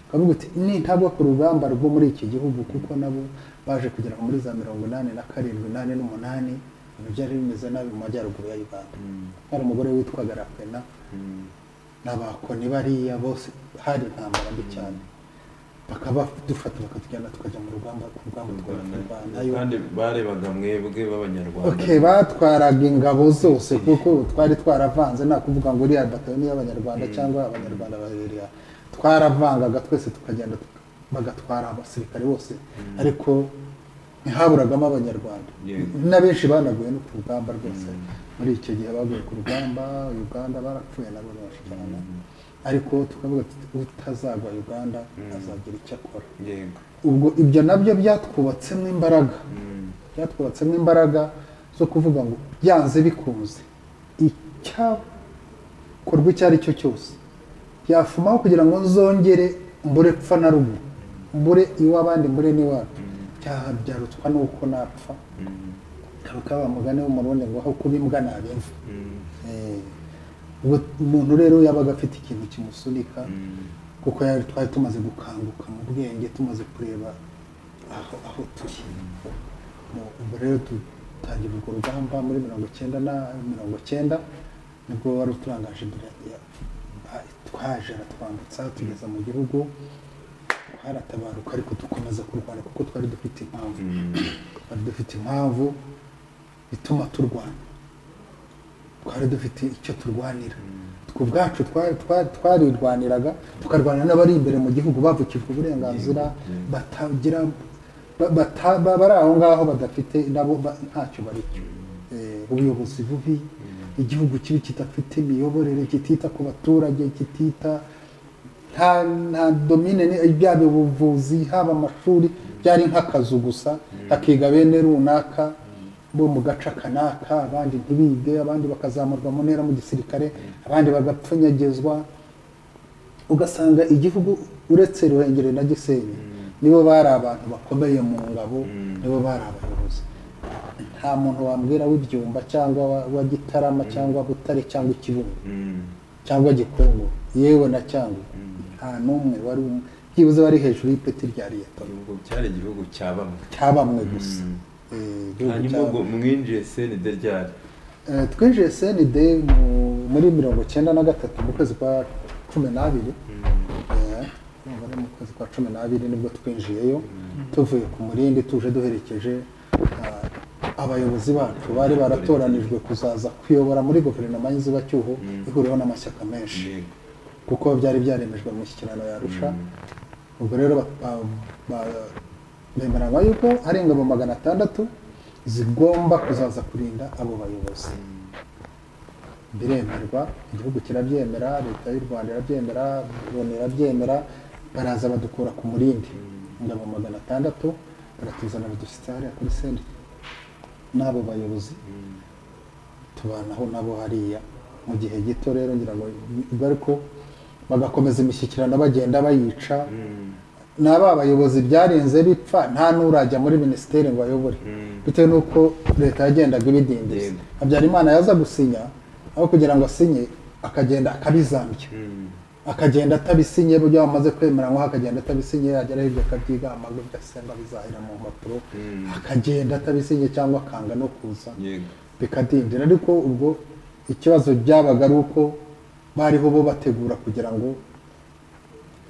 ukavuga uti nintagwa ku rugamba rwo muri iki gihugu kuko nabo baje kugera muri za mirongo inani na karindwi inani n'umunani ibintu byari bimeze nabi mu majyaruguru ya uganda hari umugore witwaga rapena n'abakoni bariya bose hari intambara mbi cyane bakaba dufata bakatujyana tukajya mu rugamba ku rugamba twayo kandi barebaga mwebwe b'abanyarwanda Okay, batwaraga ingabo zose kuko twari twaravanze nta kuvuga ngo uriya batayoni y'abanyarwanda cyangwa abanyarwanda babiriya twaravangaga twese tukagenda tuka- bagatwara abasirikare bose ariko ntihaburagamo abanyarwanda Yeah. na benshi banaguye no ku rugamba rwose muri icyo gihe baguye ku rugamba uganda barapfuye nabo benshi cyane ariko tukavuga tuti utazagwa uganda azagira icyo akora yego ubwo ibyo nabyo byatwubatsemo imbaraga byatwubatsemo imbaraga zo kuvuga ngo byanze bikunze icyakorwa icyo ari cyo cyose yafumaho kugira ngo nzongere mbure pfa na ruguru mbure iw'abandi mbure n'iwacu byaha byarutswa n'uko napfa ntabwo wa mugani w'umurundi ngo aho kuba imbwa ntabimva umuntu rero yabaga afite ikintu kimusunika kuko yari twari tumaze gukanguka mu bwenge tumaze kureba aho aho turi Mu- ubwo rero dutangira urwo rugamba muri mirongo icyenda na mirongo icyenda nibwo wari uturangaje imbere ya- ya- twaje aratwambutsa tugeza mu gihugu haratabaruka ariko dukomeza kurwana kuko twari dufite impamvu twari dufite impamvu ituma turwana twari dufite icyo turwanira twe ubwacu twa- twa- twarirwaniraga tukarwana n'abari imbere mu gihugu bavukijwe uburenganzira batagira ba- bata- ba- bari aho ngaho badafite nabo ba- ntacyo bari cyo Eh, ubuyobozi bubi igihugu kibi kidafite imiyoborere kitita ku baturage kitita nta nta domine ni- byaba ubuvuzi haba amashuri byari nk'akazu gusa hakiga bene runaka bo mu gace aka n'aka abandi ntibige abandi bakazamurwa mu ntera mu gisirikare abandi bagapfunyagizwa ugasanga igihugu uretse ruhengeri na gisenyi nibo bari abantu bakomeye mu ngabo nibo bari abayobozi nta muntu wambwira w'ibyumba cyangwa wa- wa gitarama cyangwa butare cyangwa ikibuno cyangwa gikungu yewe na cyangwa nta n'umwe wari um- byibuze wari hejuru y'ipeti rya leta ubwo cyari igihugu cya bamwe cya bamwe gusa Eh, igihugu hanyuma cya ubwo mwinjiye cnd ryari Eh, twinjiye cnd mu- muri mirongo icyenda na gatatu mu kwezi kwa cumi n'abiri Eh, urumva ari mu kwezi kwa cumi n'abiri nibwo twinjiyeyo tuvuye ku murindi tuje duherekeje ah, abayobozi bacu bari baratoranijwe kuzaza kuyobora muri guverinoma y'izubacyuho ihuriweho n'amashyaka menshi yego kuko byari byaremejwe mu ishyikirano yarusha ubwo rero ba- ba- ba- bemeranywa yuko hari ingabo magana atandatu zigomba kuzaza kurinda abo bayobozi biremerwa igihugu kirabyemera leta y'u rwanda irabyemera loni irabyemera baraza badukura ku murindi ingabo magana atandatu baratuzana badushyitsa hariya kuri senti n'abo bayobozi tubanaho nabo hariya mu gihe gito rero ngira ngo ubwo ariko bagakomeza imishyikirano bagenda bayica n'aba bayobozi byarenze bipfa nta n'urajya muri minisiteri ngo ayobore bitewe n'uko leta yagendaga ibidindiza Yego. habyarimana yaza gusinya aho kugira ngo asinye akagenda akabizambya akagenda atabisinye ibyo bamaze kwemeranywaho akagenda atabisinye yagera hirya akabyiga amaguru agasemba bizahira mu mpapuro akagenda atabisinye cyangwa akanga no kuza yego bikadindira ariko ubwo ikibazo byabaga ari uko bariho bo bategura kugira ngo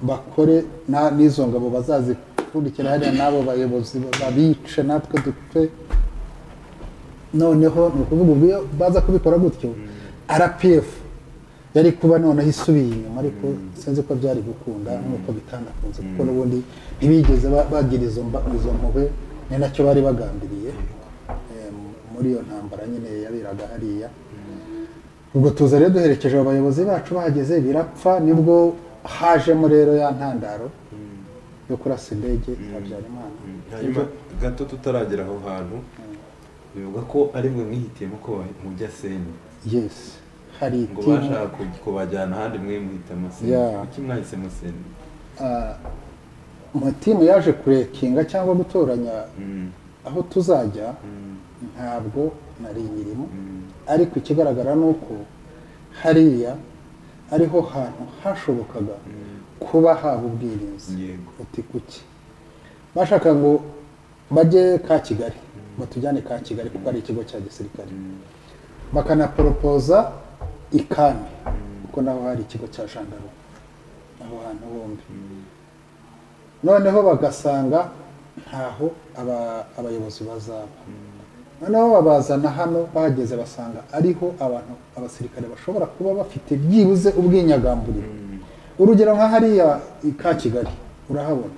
bakore na- n'izo ngabo bazazipfundikira hariya n'abo bayobozi babice natwe dupfe noneho ni ukuvuga ubwo iyo baza kubikora gutyo rpf yari kuba noneho isubiye inyuma ariko sinzi ko byari gukunda nk'uko bitanakunze kuko n'ubundi ntibigeze ba- bagira izo mba- izo mpuhwe ni nacyo bari bagambiriye Eh, muri iyo ntambara nyine yaberaga hariya ubwo tuza rero duherekeje abayobozi bacu bahageze birapfa nibwo hajemo rero ya ntandaro yo kurasa indege ya habyarimana hanyuma gato tutaragera aho hantu bivuga ko ari mwe mwihitiyemo ko mujya cnd yesi hari ngo timu- bashaka ku- kubajyana ahandi mwe muhitamo cnd Yeah. kuki mwahisemo cnd amatimu yaje kurekinga cyangwa gutoranya aho tuzajya ntabwo nari imirimo ariko ikigaragara ni uko hariya ariho hantu hashobokaga kuba haba ubwirinzi Yego. uti kuki bashaka ngo bajye ka kigali batujyane ka kigali kuko ari ikigo cya gisirikare bakanaporopoza ikami kuko naho hari ikigo cya jandarume aho hantu bombi noneho bagasanga ntaho aba- abayobozi bazaba noneho babazana hano bahageze basanga ariho abantu abasirikare bashobora kuba bafite byibuze ubwinyagamburiro urugero nka hariya i- ka kigali urahabona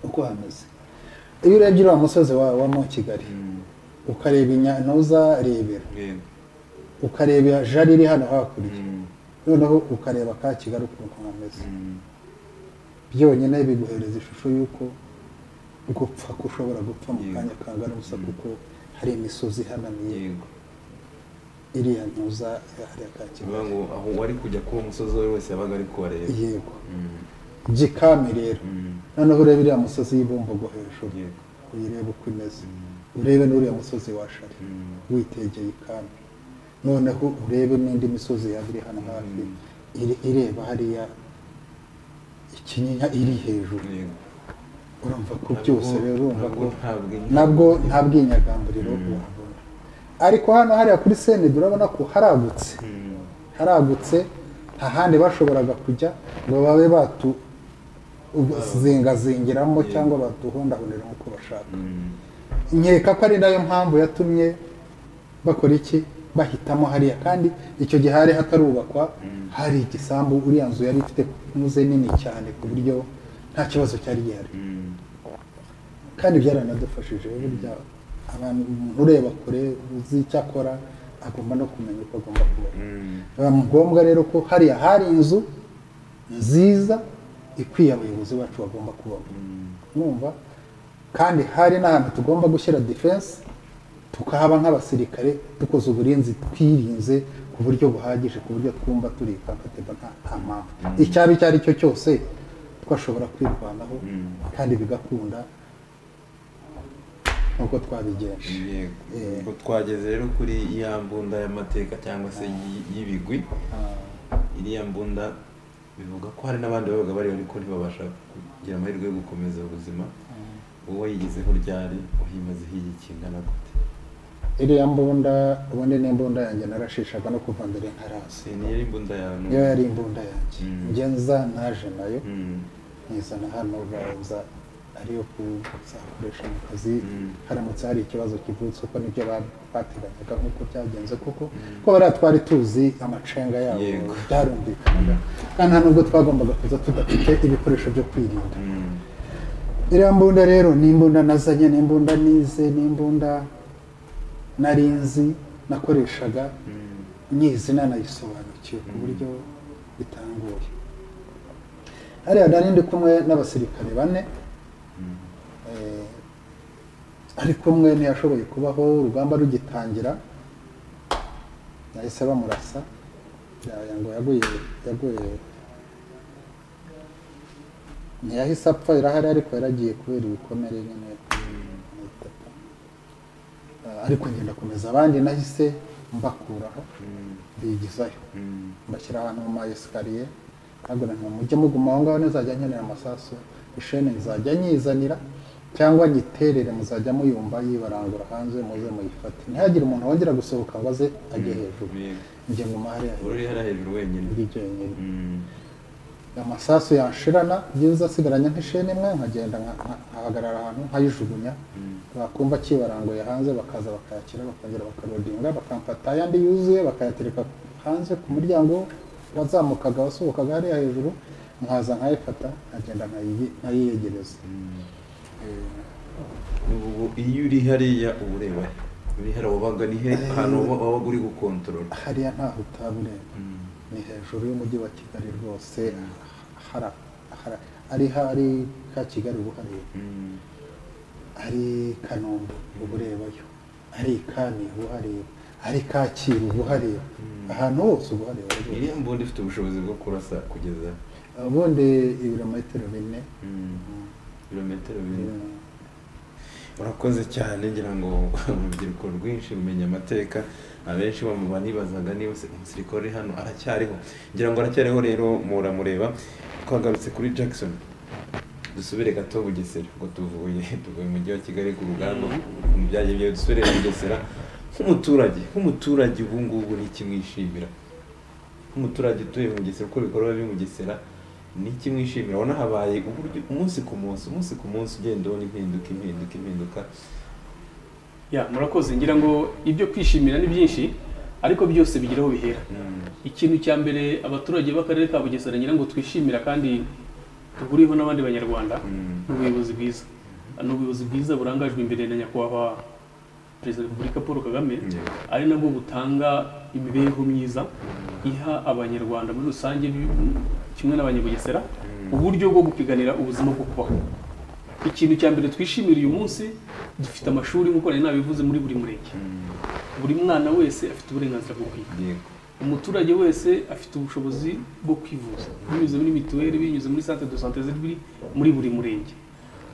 uko hameze iyo urebye uriya musozi wa, wa mo kigali ukareba inyantuza rebera yego ukareba jari iri hano hakurya noneho ukareba ka kigali ukuntu kameze byonyine biguhereza ishusho y'uko gupfa ko ushobora gupfa mu kanya kangana gusa kuko hari imisozi ihanamiye yego iriya ntuza hariya ka bivuga kigali ngo aho wari kujya kuri uwo musozi uwo ari we wese yabaga ari kubareba yego byikame rero noneho urebe iriya musozi y'ibumbogo hejuru yego uyirebe uko imeze urebe n'uriya musozi wa shari witegeye ikami noneho urebe n'indi misozi yaba iri hano hafi iri- ireba hariya ikinyinya iri hejuru yego urumva ko byose rero urumva ntabwo ko ntabwo nabwo nta bwinyagamburiro wahabona ariko hano hariya kuri senedi urabona ko haragutse haragutse nta handi bashoboraga kujya ngo babe batuzingazingiramo cyangwa batuhondahonera nk'uko bashaka nkeka ko ari nayo mpamvu yatumye bakora iki bahitamo hariya kandi icyo gihe hari hatarubakwa hari igisambu uriya nzu yari ifite muze nini cyane ku buryo nta kibazo cyari gihari kandi byaranadufashije burya abantu umuntu ureba kure uzi icyo akora agomba no kumenya uko agomba kubona biba ngombwa rero ko hariya hari inzu nziza ikwiye abayobozi bacu bagomba kubamo numva kandi hari n'ahantu tugomba gushyira defense tukahaba nk'abasirikare dukoze uburinzi twirinze ku buryo buhagije ku buryo twumva turi comfortable nta nta mpamvu icyaba icyo ari cyo cyose twashobora kwirwanaho kandi bigakunda nk'uko twabigenje yego Eh. Ubwo twageze rero kuri ya mbunda y'amateka cyangwa se y'i- y'ibigwi iriya mbunda bivuga ko hari n'abandi babaga bariho ariko ntibabasha kugira amahirwe yo gukomeza ubuzima wowe yigizeho ryari uhimazeho iyi kingana gute iriya mbunda ubundi ni imbunda yanjye narashishaga no kuva mbere ntarazi si niyo ari imbunda ya niyo none yari imbunda yanjye Mm. ngenza naje nayo Mm. nkizana hano baza ariyo kuzakoresha mu kazi Mm. haramutse hari ikibazo kivutse kuko nibyo ba- bateganyaga nk'uko byagenze kuko ko bariya twari tuzi amacenga yabo Yego. byarumvikanaga kandi nta nubwo twagombaga kuza tudafite ibikoresho byo kwirinda Mm. iriya mbunda rero ni imbunda nazanye ni imbunda nize ni imbunda nari nzi nakoreshaga nyizi nanayisobanukiwe ku buryo bitanguye hariya nari ndi kumwe n'abasirikare bane Eh, ariko umwe ntiyashoboye kubaho urugamba rugitangira yahise bamurasa yaya ngo yaguye yaguye ntiyahise apfa irahari ariko yaragiye kubera ibikomere nyine n'itaka. Ah, ariko ngenda komeza abandi nahise mbakuraho bigizayo mbashyira ahantu mu ma esikariye ntabwo nti mujye muguma aho ngaho ntizajya nkenera amasasu ishene nzajya nyizanira cyangwa nyiterere muzajya muyumva yibarangura hanze muze muyifate ntihagire umuntu wongera gusohoka ngo aze ajye hejuru Yego. njye nguma hariya hejuru uri hariya hejuru wenyine ndi jyenyine Mm. amasasu yashirana byiza asigaranye nk'isheni imwe nkagenda nka- nka- nkahagarara ahantu nkayijugunya bakumva kibaranguye hanze bakaza bakayakira bakongera bakarodinga bakamfata ayandi yuzuye bakayatereka hanze ku muryango wazamukaga wasohokaga hariya hejuru nkaza nkayifata nkagenda nkayi- nkayiyegereza ubu iyo uri hariya uba ureba he? uri hariya wabaga ni he ahantu waba- wabaga uri gukontorora hariya ntaho utabureba ni hejuru y'umujyi wa kigali rwose hara- hara- ari hari ka kigali uba uhareba Mm. ari kanombe uba urebayo ari ikami uba uhareba ari kacyiru uba uhareba ahantu hose uba uhareba rwose iriya mbunda ifite ubushobozi bwo kurasa kugeza ubundi ibirometero bine Mm. ibirometero bine eh, urakoze cyane ngira ngo urubyiruko rwinshi rumenya amateka abenshi bamuba nibazaga niba se- umusirikare uri hano aracyariho ngira ngo aracyariho rero muramureba twagarutse kuri jackson dusubire gato bugesera ubwo tuvuye tuvuye mu mujyi wa kigali ku rugamba mu byagiye byawe dusubire bugesera nk'umuturage nk'umuturage ubu ngubu ni iki mwishimira nk'umuturage utuye mu bugesera uko ibikorwa biri mu bugesera ni iki mwishimira ubona habaye uburyo umunsi ku munsi umunsi ku munsi ugenda ubona impinduka impinduka impinduka ya murakoze ngira ngo ibyo kwishimira ni byinshi ariko byose bigeraho bihera ikintu cya mbere abaturage b'akarere ka bugesera ngira ngo twishimira kandi duhuriyeho n'abandi banyarwanda ni ubuyobozi bwiza ni ubuyobozi bwiza burangajwe imbere na nyakubahwa perezida wa repubulika paul kagame Yego. ari nabwo butanga imibereho myiza iha abanyarwanda muri rusange bi- kimwe n'abanyabugesera uburyo bwo gupiganira ubuzima bwo kubaho ikintu cya mbere twishimira uyu munsi dufite amashuri nk'uko nari nabivuze muri buri murenge buri mwana wese afite uburenganzira bwo kwiga Yego. umuturage wese afite ubushobozi bwo kwivuza binyuze muri mituweli binyuze muri sante de sante ziri muri buri murenge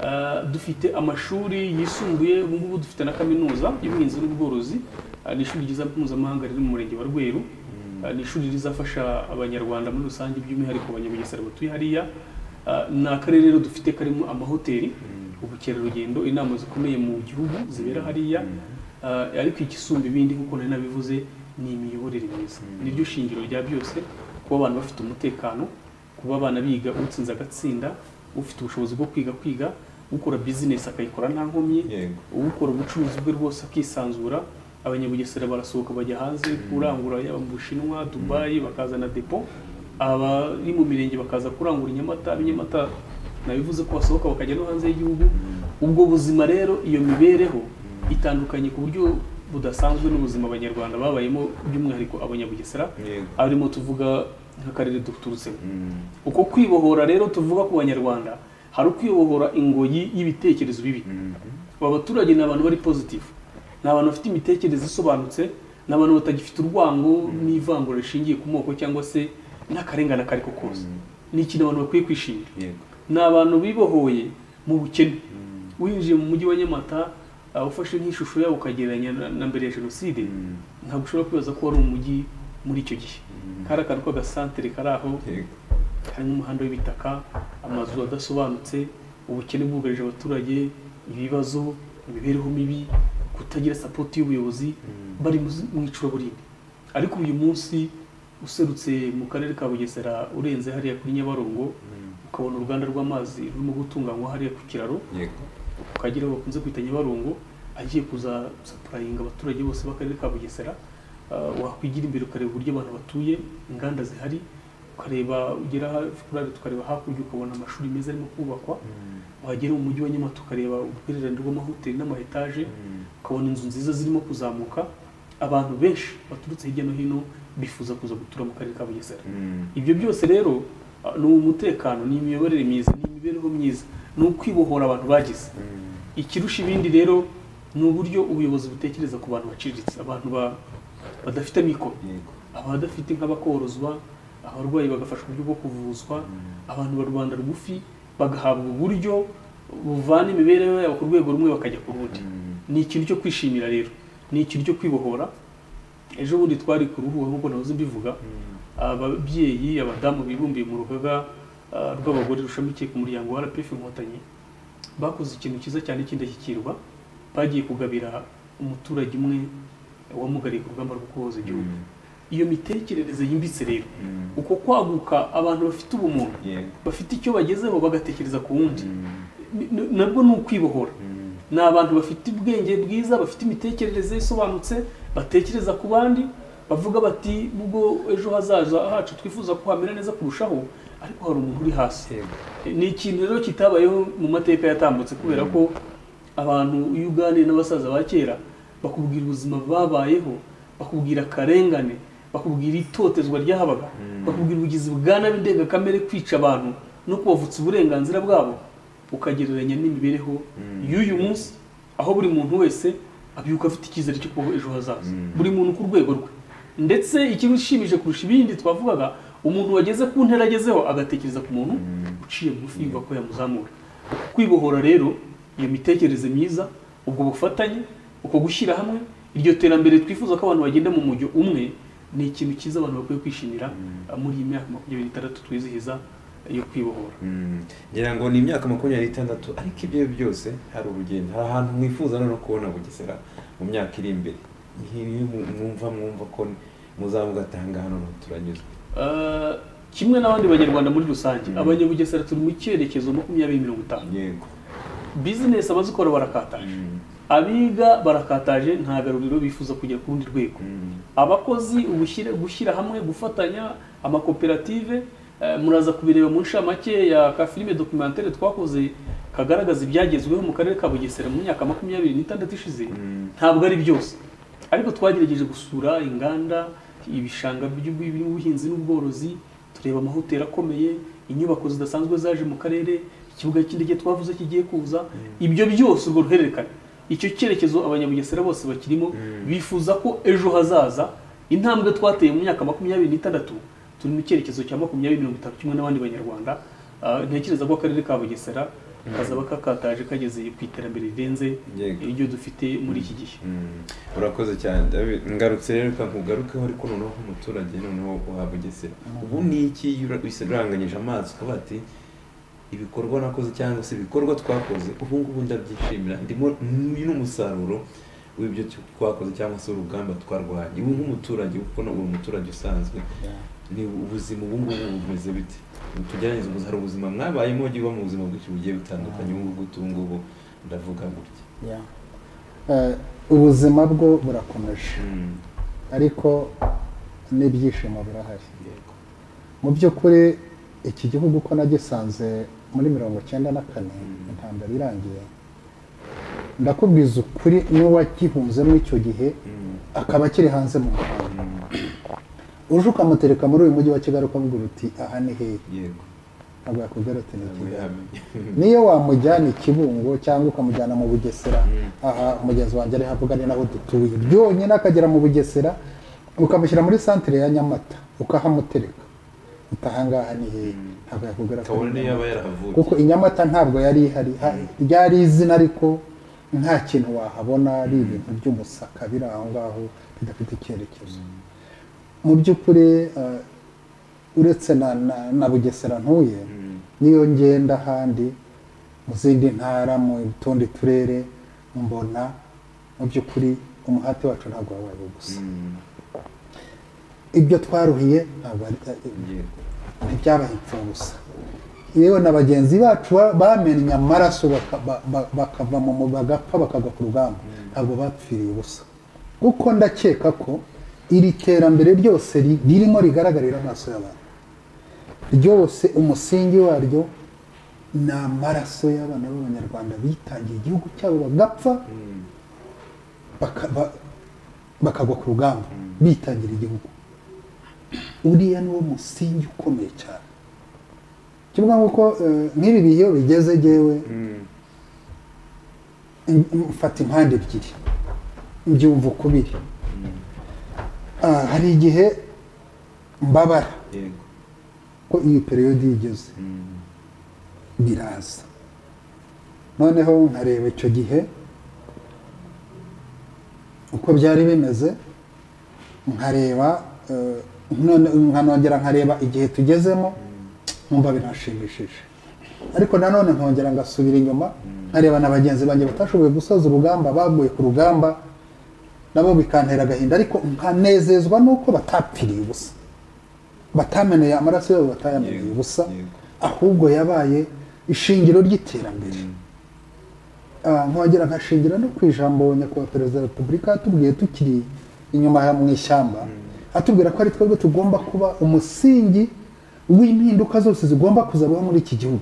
Ah, dufite amashuri yisumbuye ubu ngubu dufite na kaminuza y'ubuhinzi n'ubworozi Ah, ni ishuri ryiza mpuzamahanga riri mu murenge wa rweru Ah, ni ishuri rizafasha abanyarwanda muri rusange by'umwihariko abanyabugesera batuye hariya Ah, ni akarere rero dufite karimo amahoteli ubukerarugendo inama zikomeye mu gihugu zibera hariya Ah, ariko igisumba ibindi nk'uko nari nabivuze ni imiyoborere myiza niryo shingiro rya byose kuba abantu bafite umutekano kuba abana biga utsinze agatsinda ufite ubushobozi bwo kwiga kwiga ukora bizinesi akayikora nta nkomyi Yego. ukora ubucuruzi bwe rwose akisanzura abanyabugesera barasohoka bajya hanze kurangura yaba mu bushinwa dubayi bakazana depo abari mu mirenge bakaza kurangura inyamata ab'inyamata nabivuze ko basohoka bakajya no hanze y'igihugu ubwo buzima rero iyo mibereho itandukanye ku buryo budasanzwe n'ubuzima abanyarwanda babayemo by'umwihariko abanyabugesera Yego. arimo tuvuga nk'akarere duturutsemo Mm. uko kwibohora rero tuvuga ku banyarwanda hari ukwibohora ingoyi y'ibitekerezo bibi aba baturage ni abantu bari pozitifu ni abantu bafite imitekerereze isobanutse ni abantu batagifite urwango n'ivangura rishingiye ku moko cyangwa se n'akarengane ako ari ko kose ni ikintu abantu bakwiye kwishimira Yego. ni abantu bibohoye mu bukene winjiye mu mujyi wa nyamata ah, ufashe nk'ishusho yawo ukagereranya na- na mbere ya jenoside ntabwo ushobora kwibaza ko wari umujyi muri icyo gihe kari akantu k'agasantere kari aho Yego. harimo umuhanda w'ibitaka amazu adasobanutse ubukene bwugarije abaturage ibibazo imibereho mibi kutagira sapoti y'ubuyobozi bari mu- mu icuraburindi ariko uyu munsi userutse mu karere ka bugesera urenze hariya kuri nyabarongo ukabona uruganda rw'amazi rurimo gutunganywa hariya ku kiraro Yego. ukagira aho bakunze kwita nyabarongo agiye kuza sapurayinga abaturage bose b'akarere ka bugesera Ah, wakwigira imbere ukareba uburyo abantu batuye inganda zihari ukareba ugera hafi kuri ariya tukareba hakurya ukabona amashuri meza arimo kubakwa wagera mu mujyi wa nyamata ukareba ubwihererane rw'amahoteli n'amaetaje ukabona inzu nziza zirimo kuzamuka abantu benshi baturutse hirya no hino bifuza kuza gutura mu karere ka bugesera Mm. ibyo byose rero ah, ni umutekano ni imiyoborere myiza ni imibereho myiza ni ukwibohora abantu bagize ikirusha ibindi rero ni uburyo ubuyobozi butekereza ku bantu baciriritse abantu ba- badafite mikoro Yego. abadafite inka bakorozwa abarwayi bagafashwa uburyo bwo kuvuzwa abantu ba rubanda rugufi bagahabwa uburyo buvana imibereho yabo ku rwego rumwe bakajya ku rundi ni ikintu cyo kwishimira rero ni ikintu cyo kwibohora ejo bundi twari ku ruhuha nk'uko nahoze mbivuga ababyeyi abadamu bibumbiye mu rugaga ah, rw'abagore rushamikiye ku muryango wa rpf inkotanyi bakoze ikintu cyiza cyane cy'indashyikirwa bagiye kugabira umuturage umwe wamugariye ku rugamba rwo kubohoza igihugu iyo mitekerereze yimbitse rero uko kwaguka abantu bafite ubumuntu Yego. bafite icyo bagezeho bagatekereza ku wundi Ni- ni- nabwo ni ukwibohora ni abantu bafite ubwenge bwiza bafite imitekerereze isobanutse batekereza ku bandi bavuga bati ubwo ejo hazaza hacu twifuza ko hamera neza kurushaho ariko hari umuntu uri hasi Yego. ni ikintu rero kitabayeho mu mateka yatambutse kubera ko abantu iyo uganiye n'abasaza ba kera bakubwira ubuzima babayeho bakubwira akarengane bakubwira itotezwa ryahabaga bakubwira ubugizi bwa nabi ndengakamere kwica abantu no kubavutsa uburenganzira bwabo ukagereranya n'imibereho y'uyu munsi aho buri muntu wese abyuka afite icyizere cyo kubaho ejo hazaza buri muntu ku rwego rwe ndetse ikibishimije kurusha ibindi twavugaga umuntu wageze ku ntera agezeho agatekereza ku muntu uciye bugufi yumva ko yamuzamura kwibohora rero iyo mitekerereze myiza ubwo bufatanye uko gushyira hamwe iryo terambere twifuza ko abantu bagenda mu mujyo umwe ni ikintu cyiza abantu bakwiye kwishimira muri iyi myaka makumyabiri n'itandatu twizihiza yo kwibohora Mm. ngira ngo ni imyaka makumyabiri n'itandatu ariko ibyo byose hari urugendo hari ahantu mwifuza no kubona bugesera mu myaka iri imbere niyo mwumva mwumva ko muzavuga atanga hano ntabwo turanyuzwe Eh, kimwe n'abandi banyarwanda muri rusange abanyabugesera turi mu cyerekezo makumyabiri mirongo itanu yego bizinesi abazikora barakataje Mm. abiga barakataje nta garuriro bifuza kujya ku rundi rwego Mm. abakozi ubushyire- gushyira hamwe gufatanya amakoperative eh, muraza kubireba mu nshamake ya ka filime documentaire twakoze kagaragaza ibyagezweho mu karere ka bugesera mu myaka makumyabiri n'itandatu ishize ntabwo ari byose ariko twagerageje gusura inganda ibishanga by'ubuhinzi n'ubworozi tureba amahoteli akomeye inyubako zidasanzwe zaje mu karere ikibuga cy'indege twavuze kigiye kuza ibyo byose urwo ruhererekane icyo cyerekezo abanyabugesera bose bakirimo bifuza ko ejo hazaza intambwe twateye mu myaka makumyabiri n'itandatu turi mu cyerekezo cya makumyabiri mirongo itatu kimwe n'abandi banyarwanda Ah, ntekereza ko akarere ka bugesera kazaba kakataje kageze ku iterambere rirenze Yego. iryo dufite muri iki gihe Mm. urakoze cyane David. ngarutse rero reka nkugarukeho ariko noneho nk'umuturage noneho uhabwa Bugesera ubu ni iki iyo ura- uranganyije amazi ukavuga ati ibikorwa nakoze cyangwa se ibikorwa twakoze ubu ngubu ndabyishimira ndimo uyu ni umusaruro w'ibyo tu- twakoze cyangwa se urugamba twarwanye ubu nk'umuturage kuko na uri umuturage usanzwe ni ubuzima ubu ngubu bumeze bite tugerageze ubu- hari ubuzima mwabayemo giba mu buzima bwinshi bugiye butandukanye ubu ngubu ubu ngubu ndavuga gutya Yeah. Eh, ubuzima bwo burakomeje Mm. ariko n'ibyishimo birahari Yego. mu by'ukuri iki gihugu uko nagisanze muri mirongo icyenda na kane intambara irangiye ndakubwiza ukuri n'uwagihunzemo icyo gihe Mm. akaba akiri hanze mu muhanda uje ukamutereka muri uyu mujyi wa kigali ukavuga uti aha ni hehe yego ntabwo yakubwira ati ni kigali Yamenye. niyo wamujyana ikibungo cyangwa ukamujyana mu bugesera aha umugezi wanjye ari havuga ni naho dutuye byonyine akagera mu bugesera ukamushyira muri santire ya nyamata ukahamutereka utahangaha ni hehe ntabwo yakubwira ko ari kabone niyo Nyamata. yaba yarahavuye kuko inyamata ntabwo yari ihari ha- ryari izina ariko nta kintu wahabona ari ibintu by'umusaka biri aho ngaho bidafite icyerekezo mu by'ukuri eh, uretse na, na, na bugesera ntuye niyo ngenda ahandi mu zindi ntara mu tundi turere mbona mu by'ukuri umuhati wacu ntabwo wabaye gusa ibyo twaruhiye ntabwo ari- yego ntibyabaye imfabusa yewe na bagenzi bacu ba- bamennye amaraso baka- ba- ba- bakava mu mu- bagapfa bakagwa ku rugamba ntabwo bapfiriye ubusa kuko ndakeka ko iri terambere ryose ri- ririmo rigaragarira amaso y'abantu ryose umusingi waryo ni amaraso y'abana b'abanyarwanda bitangiye igihugu cyabo bagapfa baka- ba- bakagwa ku rugamba bitangira igihugu uriya niwo musingi ukomeye cyane kivuga nk'uko eh, nk'ibi bihe iyo bigeze jyewe in- mfata impande ebyiri mbyumva ukubiri Ah, hari igihe mbabara yego ko iyi periyodi igeze biraza noneho nkareba icyo gihe uko byari bimeze nkareba eh, none- nkanongera nkareba igihe tugezemo nkumva birashimishije ariko nanone nkongera ngasubira inyuma nkareba na bagenzi banjye batashoboye gusoza urugamba baguye ku rugamba nabo bikantera agahinda ariko nkanezezwa n'uko batapfiriye ubusa batameneye amaraso yabo batayameneye Yego, ubusa yego. ahubwo yabaye ishingiro ry'iterambere Ah, nkongera nkashingira no ku ijambo nyakubahwa perezida wa repubulika yatubwiye tukiri inyuma ya- mu ishyamba atubwira ko ari twebwe tugomba kuba umusingi w'impinduka zose zigomba kuzabaho muri iki gihugu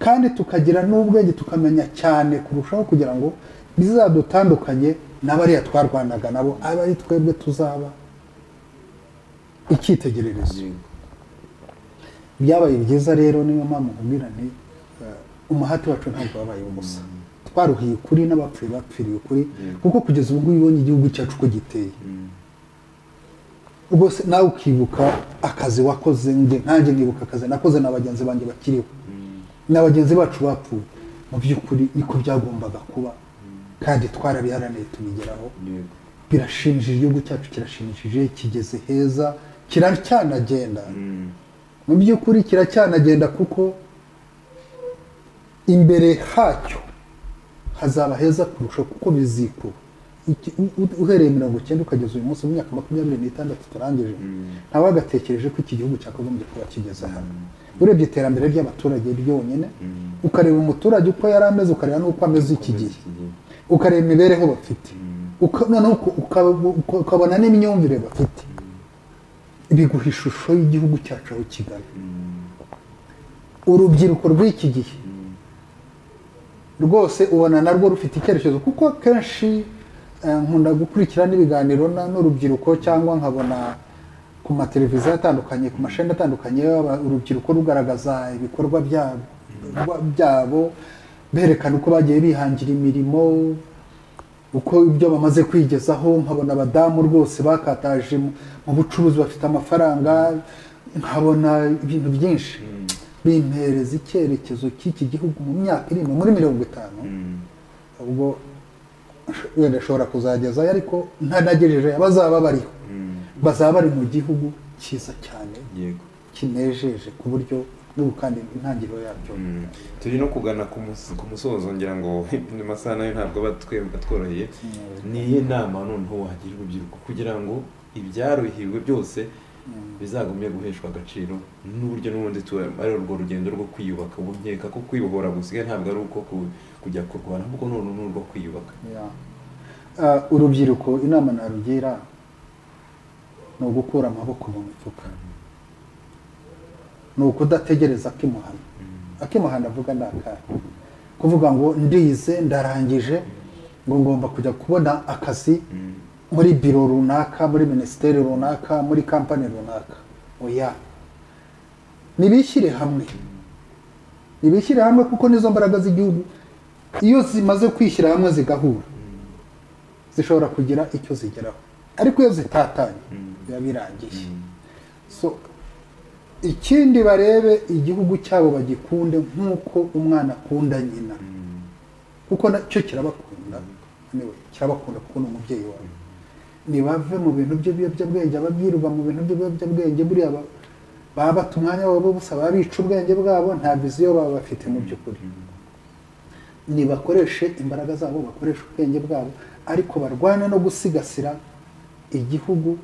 kandi tukagira n'ubwenge tukamenya cyane kurushaho kugira ngo bizadutandukanye n'abariya twarwanaga nabo abe ari twebwe tuzaba icyitegererezo Yego. byabaye byiza rero niyo mpamvu nkubwira nti eh, umuhati wacu ntabwo wabaye ubusa twaruhiye ukuri n'abapfuye bapfiriye ukuri kuko kugeza ubu ngubu ubonye igihugu cyacu uko giteye rwose nawe ukibuka akazi wakoze nge nkanjye nkibuka akazi nakoze na bagenzi banjye bakiriho na bagenzi bacu bapfuye mu by'ukuri niko byagombaga kuba kandi twarabiharaniye tubigeraho yego birashimishije igihugu cyacu kirashimishije kigeze heza kiracyanagenda mu by'ukuri kiracyanagenda kuko imbere hacyo hazaba heza kurusha kuko bizikuba Iki- u- u- uhereye mirongo icyenda ukageza uyu munsi mu myaka makumyabiri n'itandatu turangije ntawe wagatekereje ko iki gihugu cyakagombye kuba kigeze hano urebye iterambere ry'abaturage ryonyine ukareba umuturage uko yari ameze ukareba n'uko ameze iki gihe ukareba imibereho bafite Uka- noneho uka- uka- uka- ukabona n'imyumvire bafite biguha ishusho y'igihugu cyacu aho kigana urubyiruko rw'iki gihe rwose ubona narwo rufite icyerekezo kuko kenshi eh, nkunda gukurikira n'ibiganiro na- n'urubyiruko cyangwa nkabona ku mateleviziyo atandukanye ku mashami atandukanye aba- urubyiruko rugaragaza ibikorwa byabo byabo berekana uko bagiye bihangira imirimo uko ibyo bamaze kwigezaho nkabona abadamu rwose bakataje mu- mu bucuruzi bafite amafaranga nkabona ibintu byinshi bimpereza icyerekezo cy'iki gihugu mu myaka iri inyuma, muri mirongo itanu ubwo wenda ashobora kuzagezayo ariko ntanagejeje abazaba bariho bazaba bari mu gihugu cyiza cyane yego kinejeje ku buryo n'ubu kandi intangiriro yacyo turi no kugana ku mus- ku musozo ngira ngo amasaha nayo ntabwo aba twe- atworoheye ni iyihe nama noneho wagira urubyiruko kugira ngo ibyaruhiwe byose bizagumye guheshwa agaciro n'uburyo n'ubundi tu- ari urwo rugendo rwo kwiyubaka ubu nkeka ko kwibohora gusigaye ntabwo ari uko ku- kujya kurwana ahubwo none ni urwo kwiyubaka Ya. Ah, urubyiruko inama narugira ni ugukura amaboko mu mifuka ni ukudategereza akimuhana akimuhana avuga ni akahe kuvuga ngo ndize ndarangije ngo ngomba kujya kubona akazi muri biro runaka muri minisiteri runaka muri kampani runaka oya nibishyire hamwe nibishyire hamwe kuko nizo mbaraga z'igihugu iyo zimaze kwishyira hamwe zigahura zishobora kugira icyo zigeraho ariko iyo zitatanye biba birangiye so ikindi barebe igihugu cyabo bagikunde nk'uko umwana akunda nyina kuko nacyo kirabakunda anyway, kirabakunda kuko ni umubyeyi wawe ntibave mu bintu by'ibiyobyabwenge ababwirwa mu bintu by'ibiyobyabwenge buriya ba- baba bata umwanya wabo busa baba bica ubwenge bwabo nta viziyo baba bafite mu by'ukuri ntibakoreshe imbaraga zabo bakoreshe ubwenge bwabo ariko barwane no gusigasira igihugu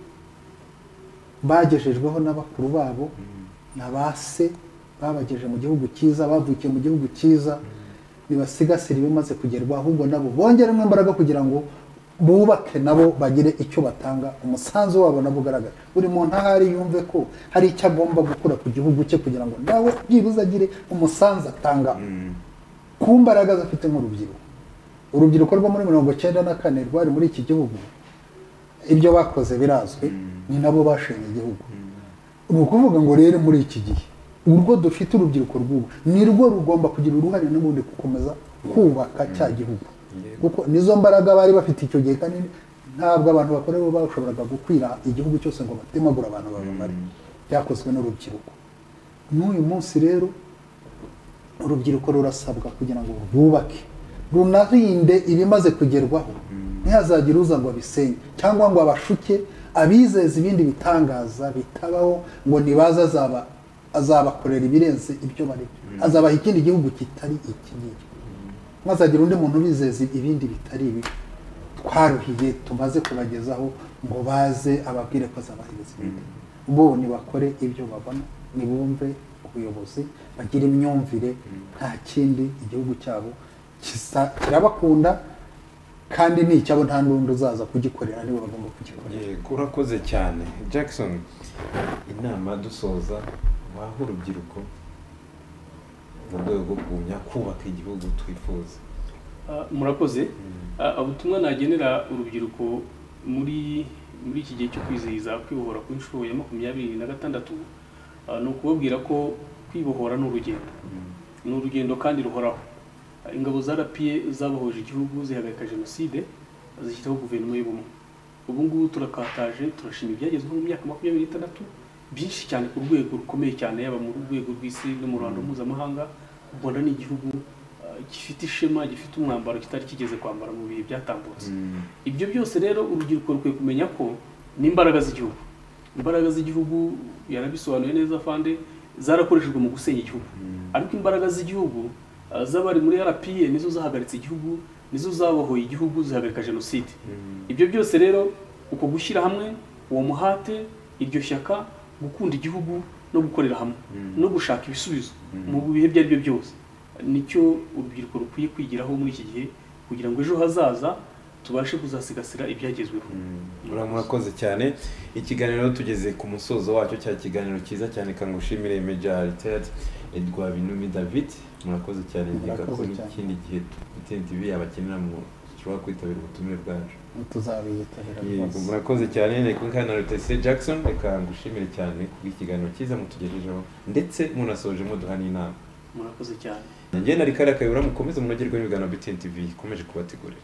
bagejejweho n'abakuru babo na ba se babagejeje mu gihugu cyiza bavukiye mu gihugu cyiza nibasigasira ibimaze kugerwaho ahubwo nabo bongeremo imbaraga kugira ngo bubake nabo bagire icyo batanga umusanzu wabo nabo ugaragara buri muntu aho ari yumve ko hari icyo agomba gukura ku gihugu cye kugira ngo nawe byibuze agire umusanzu atanga ku mbaraga afite nk'urubyiruko urubyiruko rwo muri mirongo cyenda na kane rwari muri iki gihugu ibyo bakoze birazwi ni nabo bashenye igihugu ni ukuvuga ngo rero muri iki gihe urwo dufite urubyiruko rw'ubu ni rwo rugomba kugira uruhare n'ubundi gukomeza kubaka cya gihugu kuko nizo mbaraga bari bafite icyo gihe kandi ntabwo abantu bakora bo bashoboraga gukwira igihugu cyose ngo batemagure abantu babamare byakozwe n'urubyiruko n'uyu munsi rero urubyiruko rurasabwa kugira ngo rwubake runarinde ibimaze kugerwaho ntihazagire uza ngo abisenye cyangwa ngo abashuke abizeza ibindi bitangaza bitabaho ngo nibaza azaba azabakorera ibirenze ibyo barimo azabaha ikindi gihugu kitari iki ngiki ntazagira undi muntu ubizeza ibindi bitari ibi twaruhiye tumaze kubagezaho ngo baze ababwire ko azabahiriza ibindi bo nibakore ibyo babona nibumve ubuyobozi bagire imyumvire nta kindi igihugu cyabo kisa- kirabakunda kandi n'icyabo nta n'undi uzaza kugikorera nibo bagomba kugikorera Yego, urakoze cyane jackson inama dusoza waha urubyiruko mu rwego rwo kugumya kubaka igihugu twifuza Ah, murakoze Ah, ubutumwa nagenera urubyiruko muri muri iki gihe cyo kwizihiza kwibohora ku nshuro ya makumyabiri na gatandatu ah, ni ukubabwira ko kwibohora ni urugendo ni urugendo kandi ruhoraho Ah, ingabo za RPA zabohoje igihugu zihagarika jenoside zishyiraho guverinoma y'ubumwe ubu ngubu turakataje turashima ibyagezweho mu myaka makumyabiri n'itandatu byinshi cyane ku rwego rukomeye cyane yaba mu rwego rw'isi no mu ruhando mpuzamahanga ubona ni igihugu ah, gifite ishema gifite umwambaro kitari kigeze kwambara mu bihe byatambutse ibyo byose rero urubyiruko rukwiye kumenya ko ni imbaraga z'igihugu imbaraga z'igihugu yarabisobanuye neza fande zarakoreshejwe mu gusenya igihugu ariko imbaraga z'igihugu ah, z'abari muri rpa nizo zahagaritse igihugu nizo zabohoye igihugu zihagarika jenoside ibyo byose rero uko gushyira hamwe uwo muhate iryo shyaka gukunda igihugu no gukorera hamwe no gushaka ibisubizo mu bihe ibyo ari byo byose nicyo urubyiruko rukwiye kwigiraho muri iki gihe kugira ngo ejo hazaza tubashe kuzasigasira ibyagezweho Mura- murakoze cyane ikiganiro tugeze ku musozo wacyo cya kiganiro cyiza cyane kangushimire major Ted edwa binumi david murakoze cyane nkeka ko Murakoze cyane. n'ikindi gihe bitntv abakenera mu dushobora kwitabira ubutumire bwacu tuzabiyitabira Yego, rwose murakoze cyane reka nkana na rutese jackson reka ngushimire cyane kubw'ikiganiro cyiza mutugejejeho ndetse munasoje muduha n'inama murakoze cyane njye na rikari akayobora mukomeze munogerwe n'ibiganiro btntv ikomeje kubategurira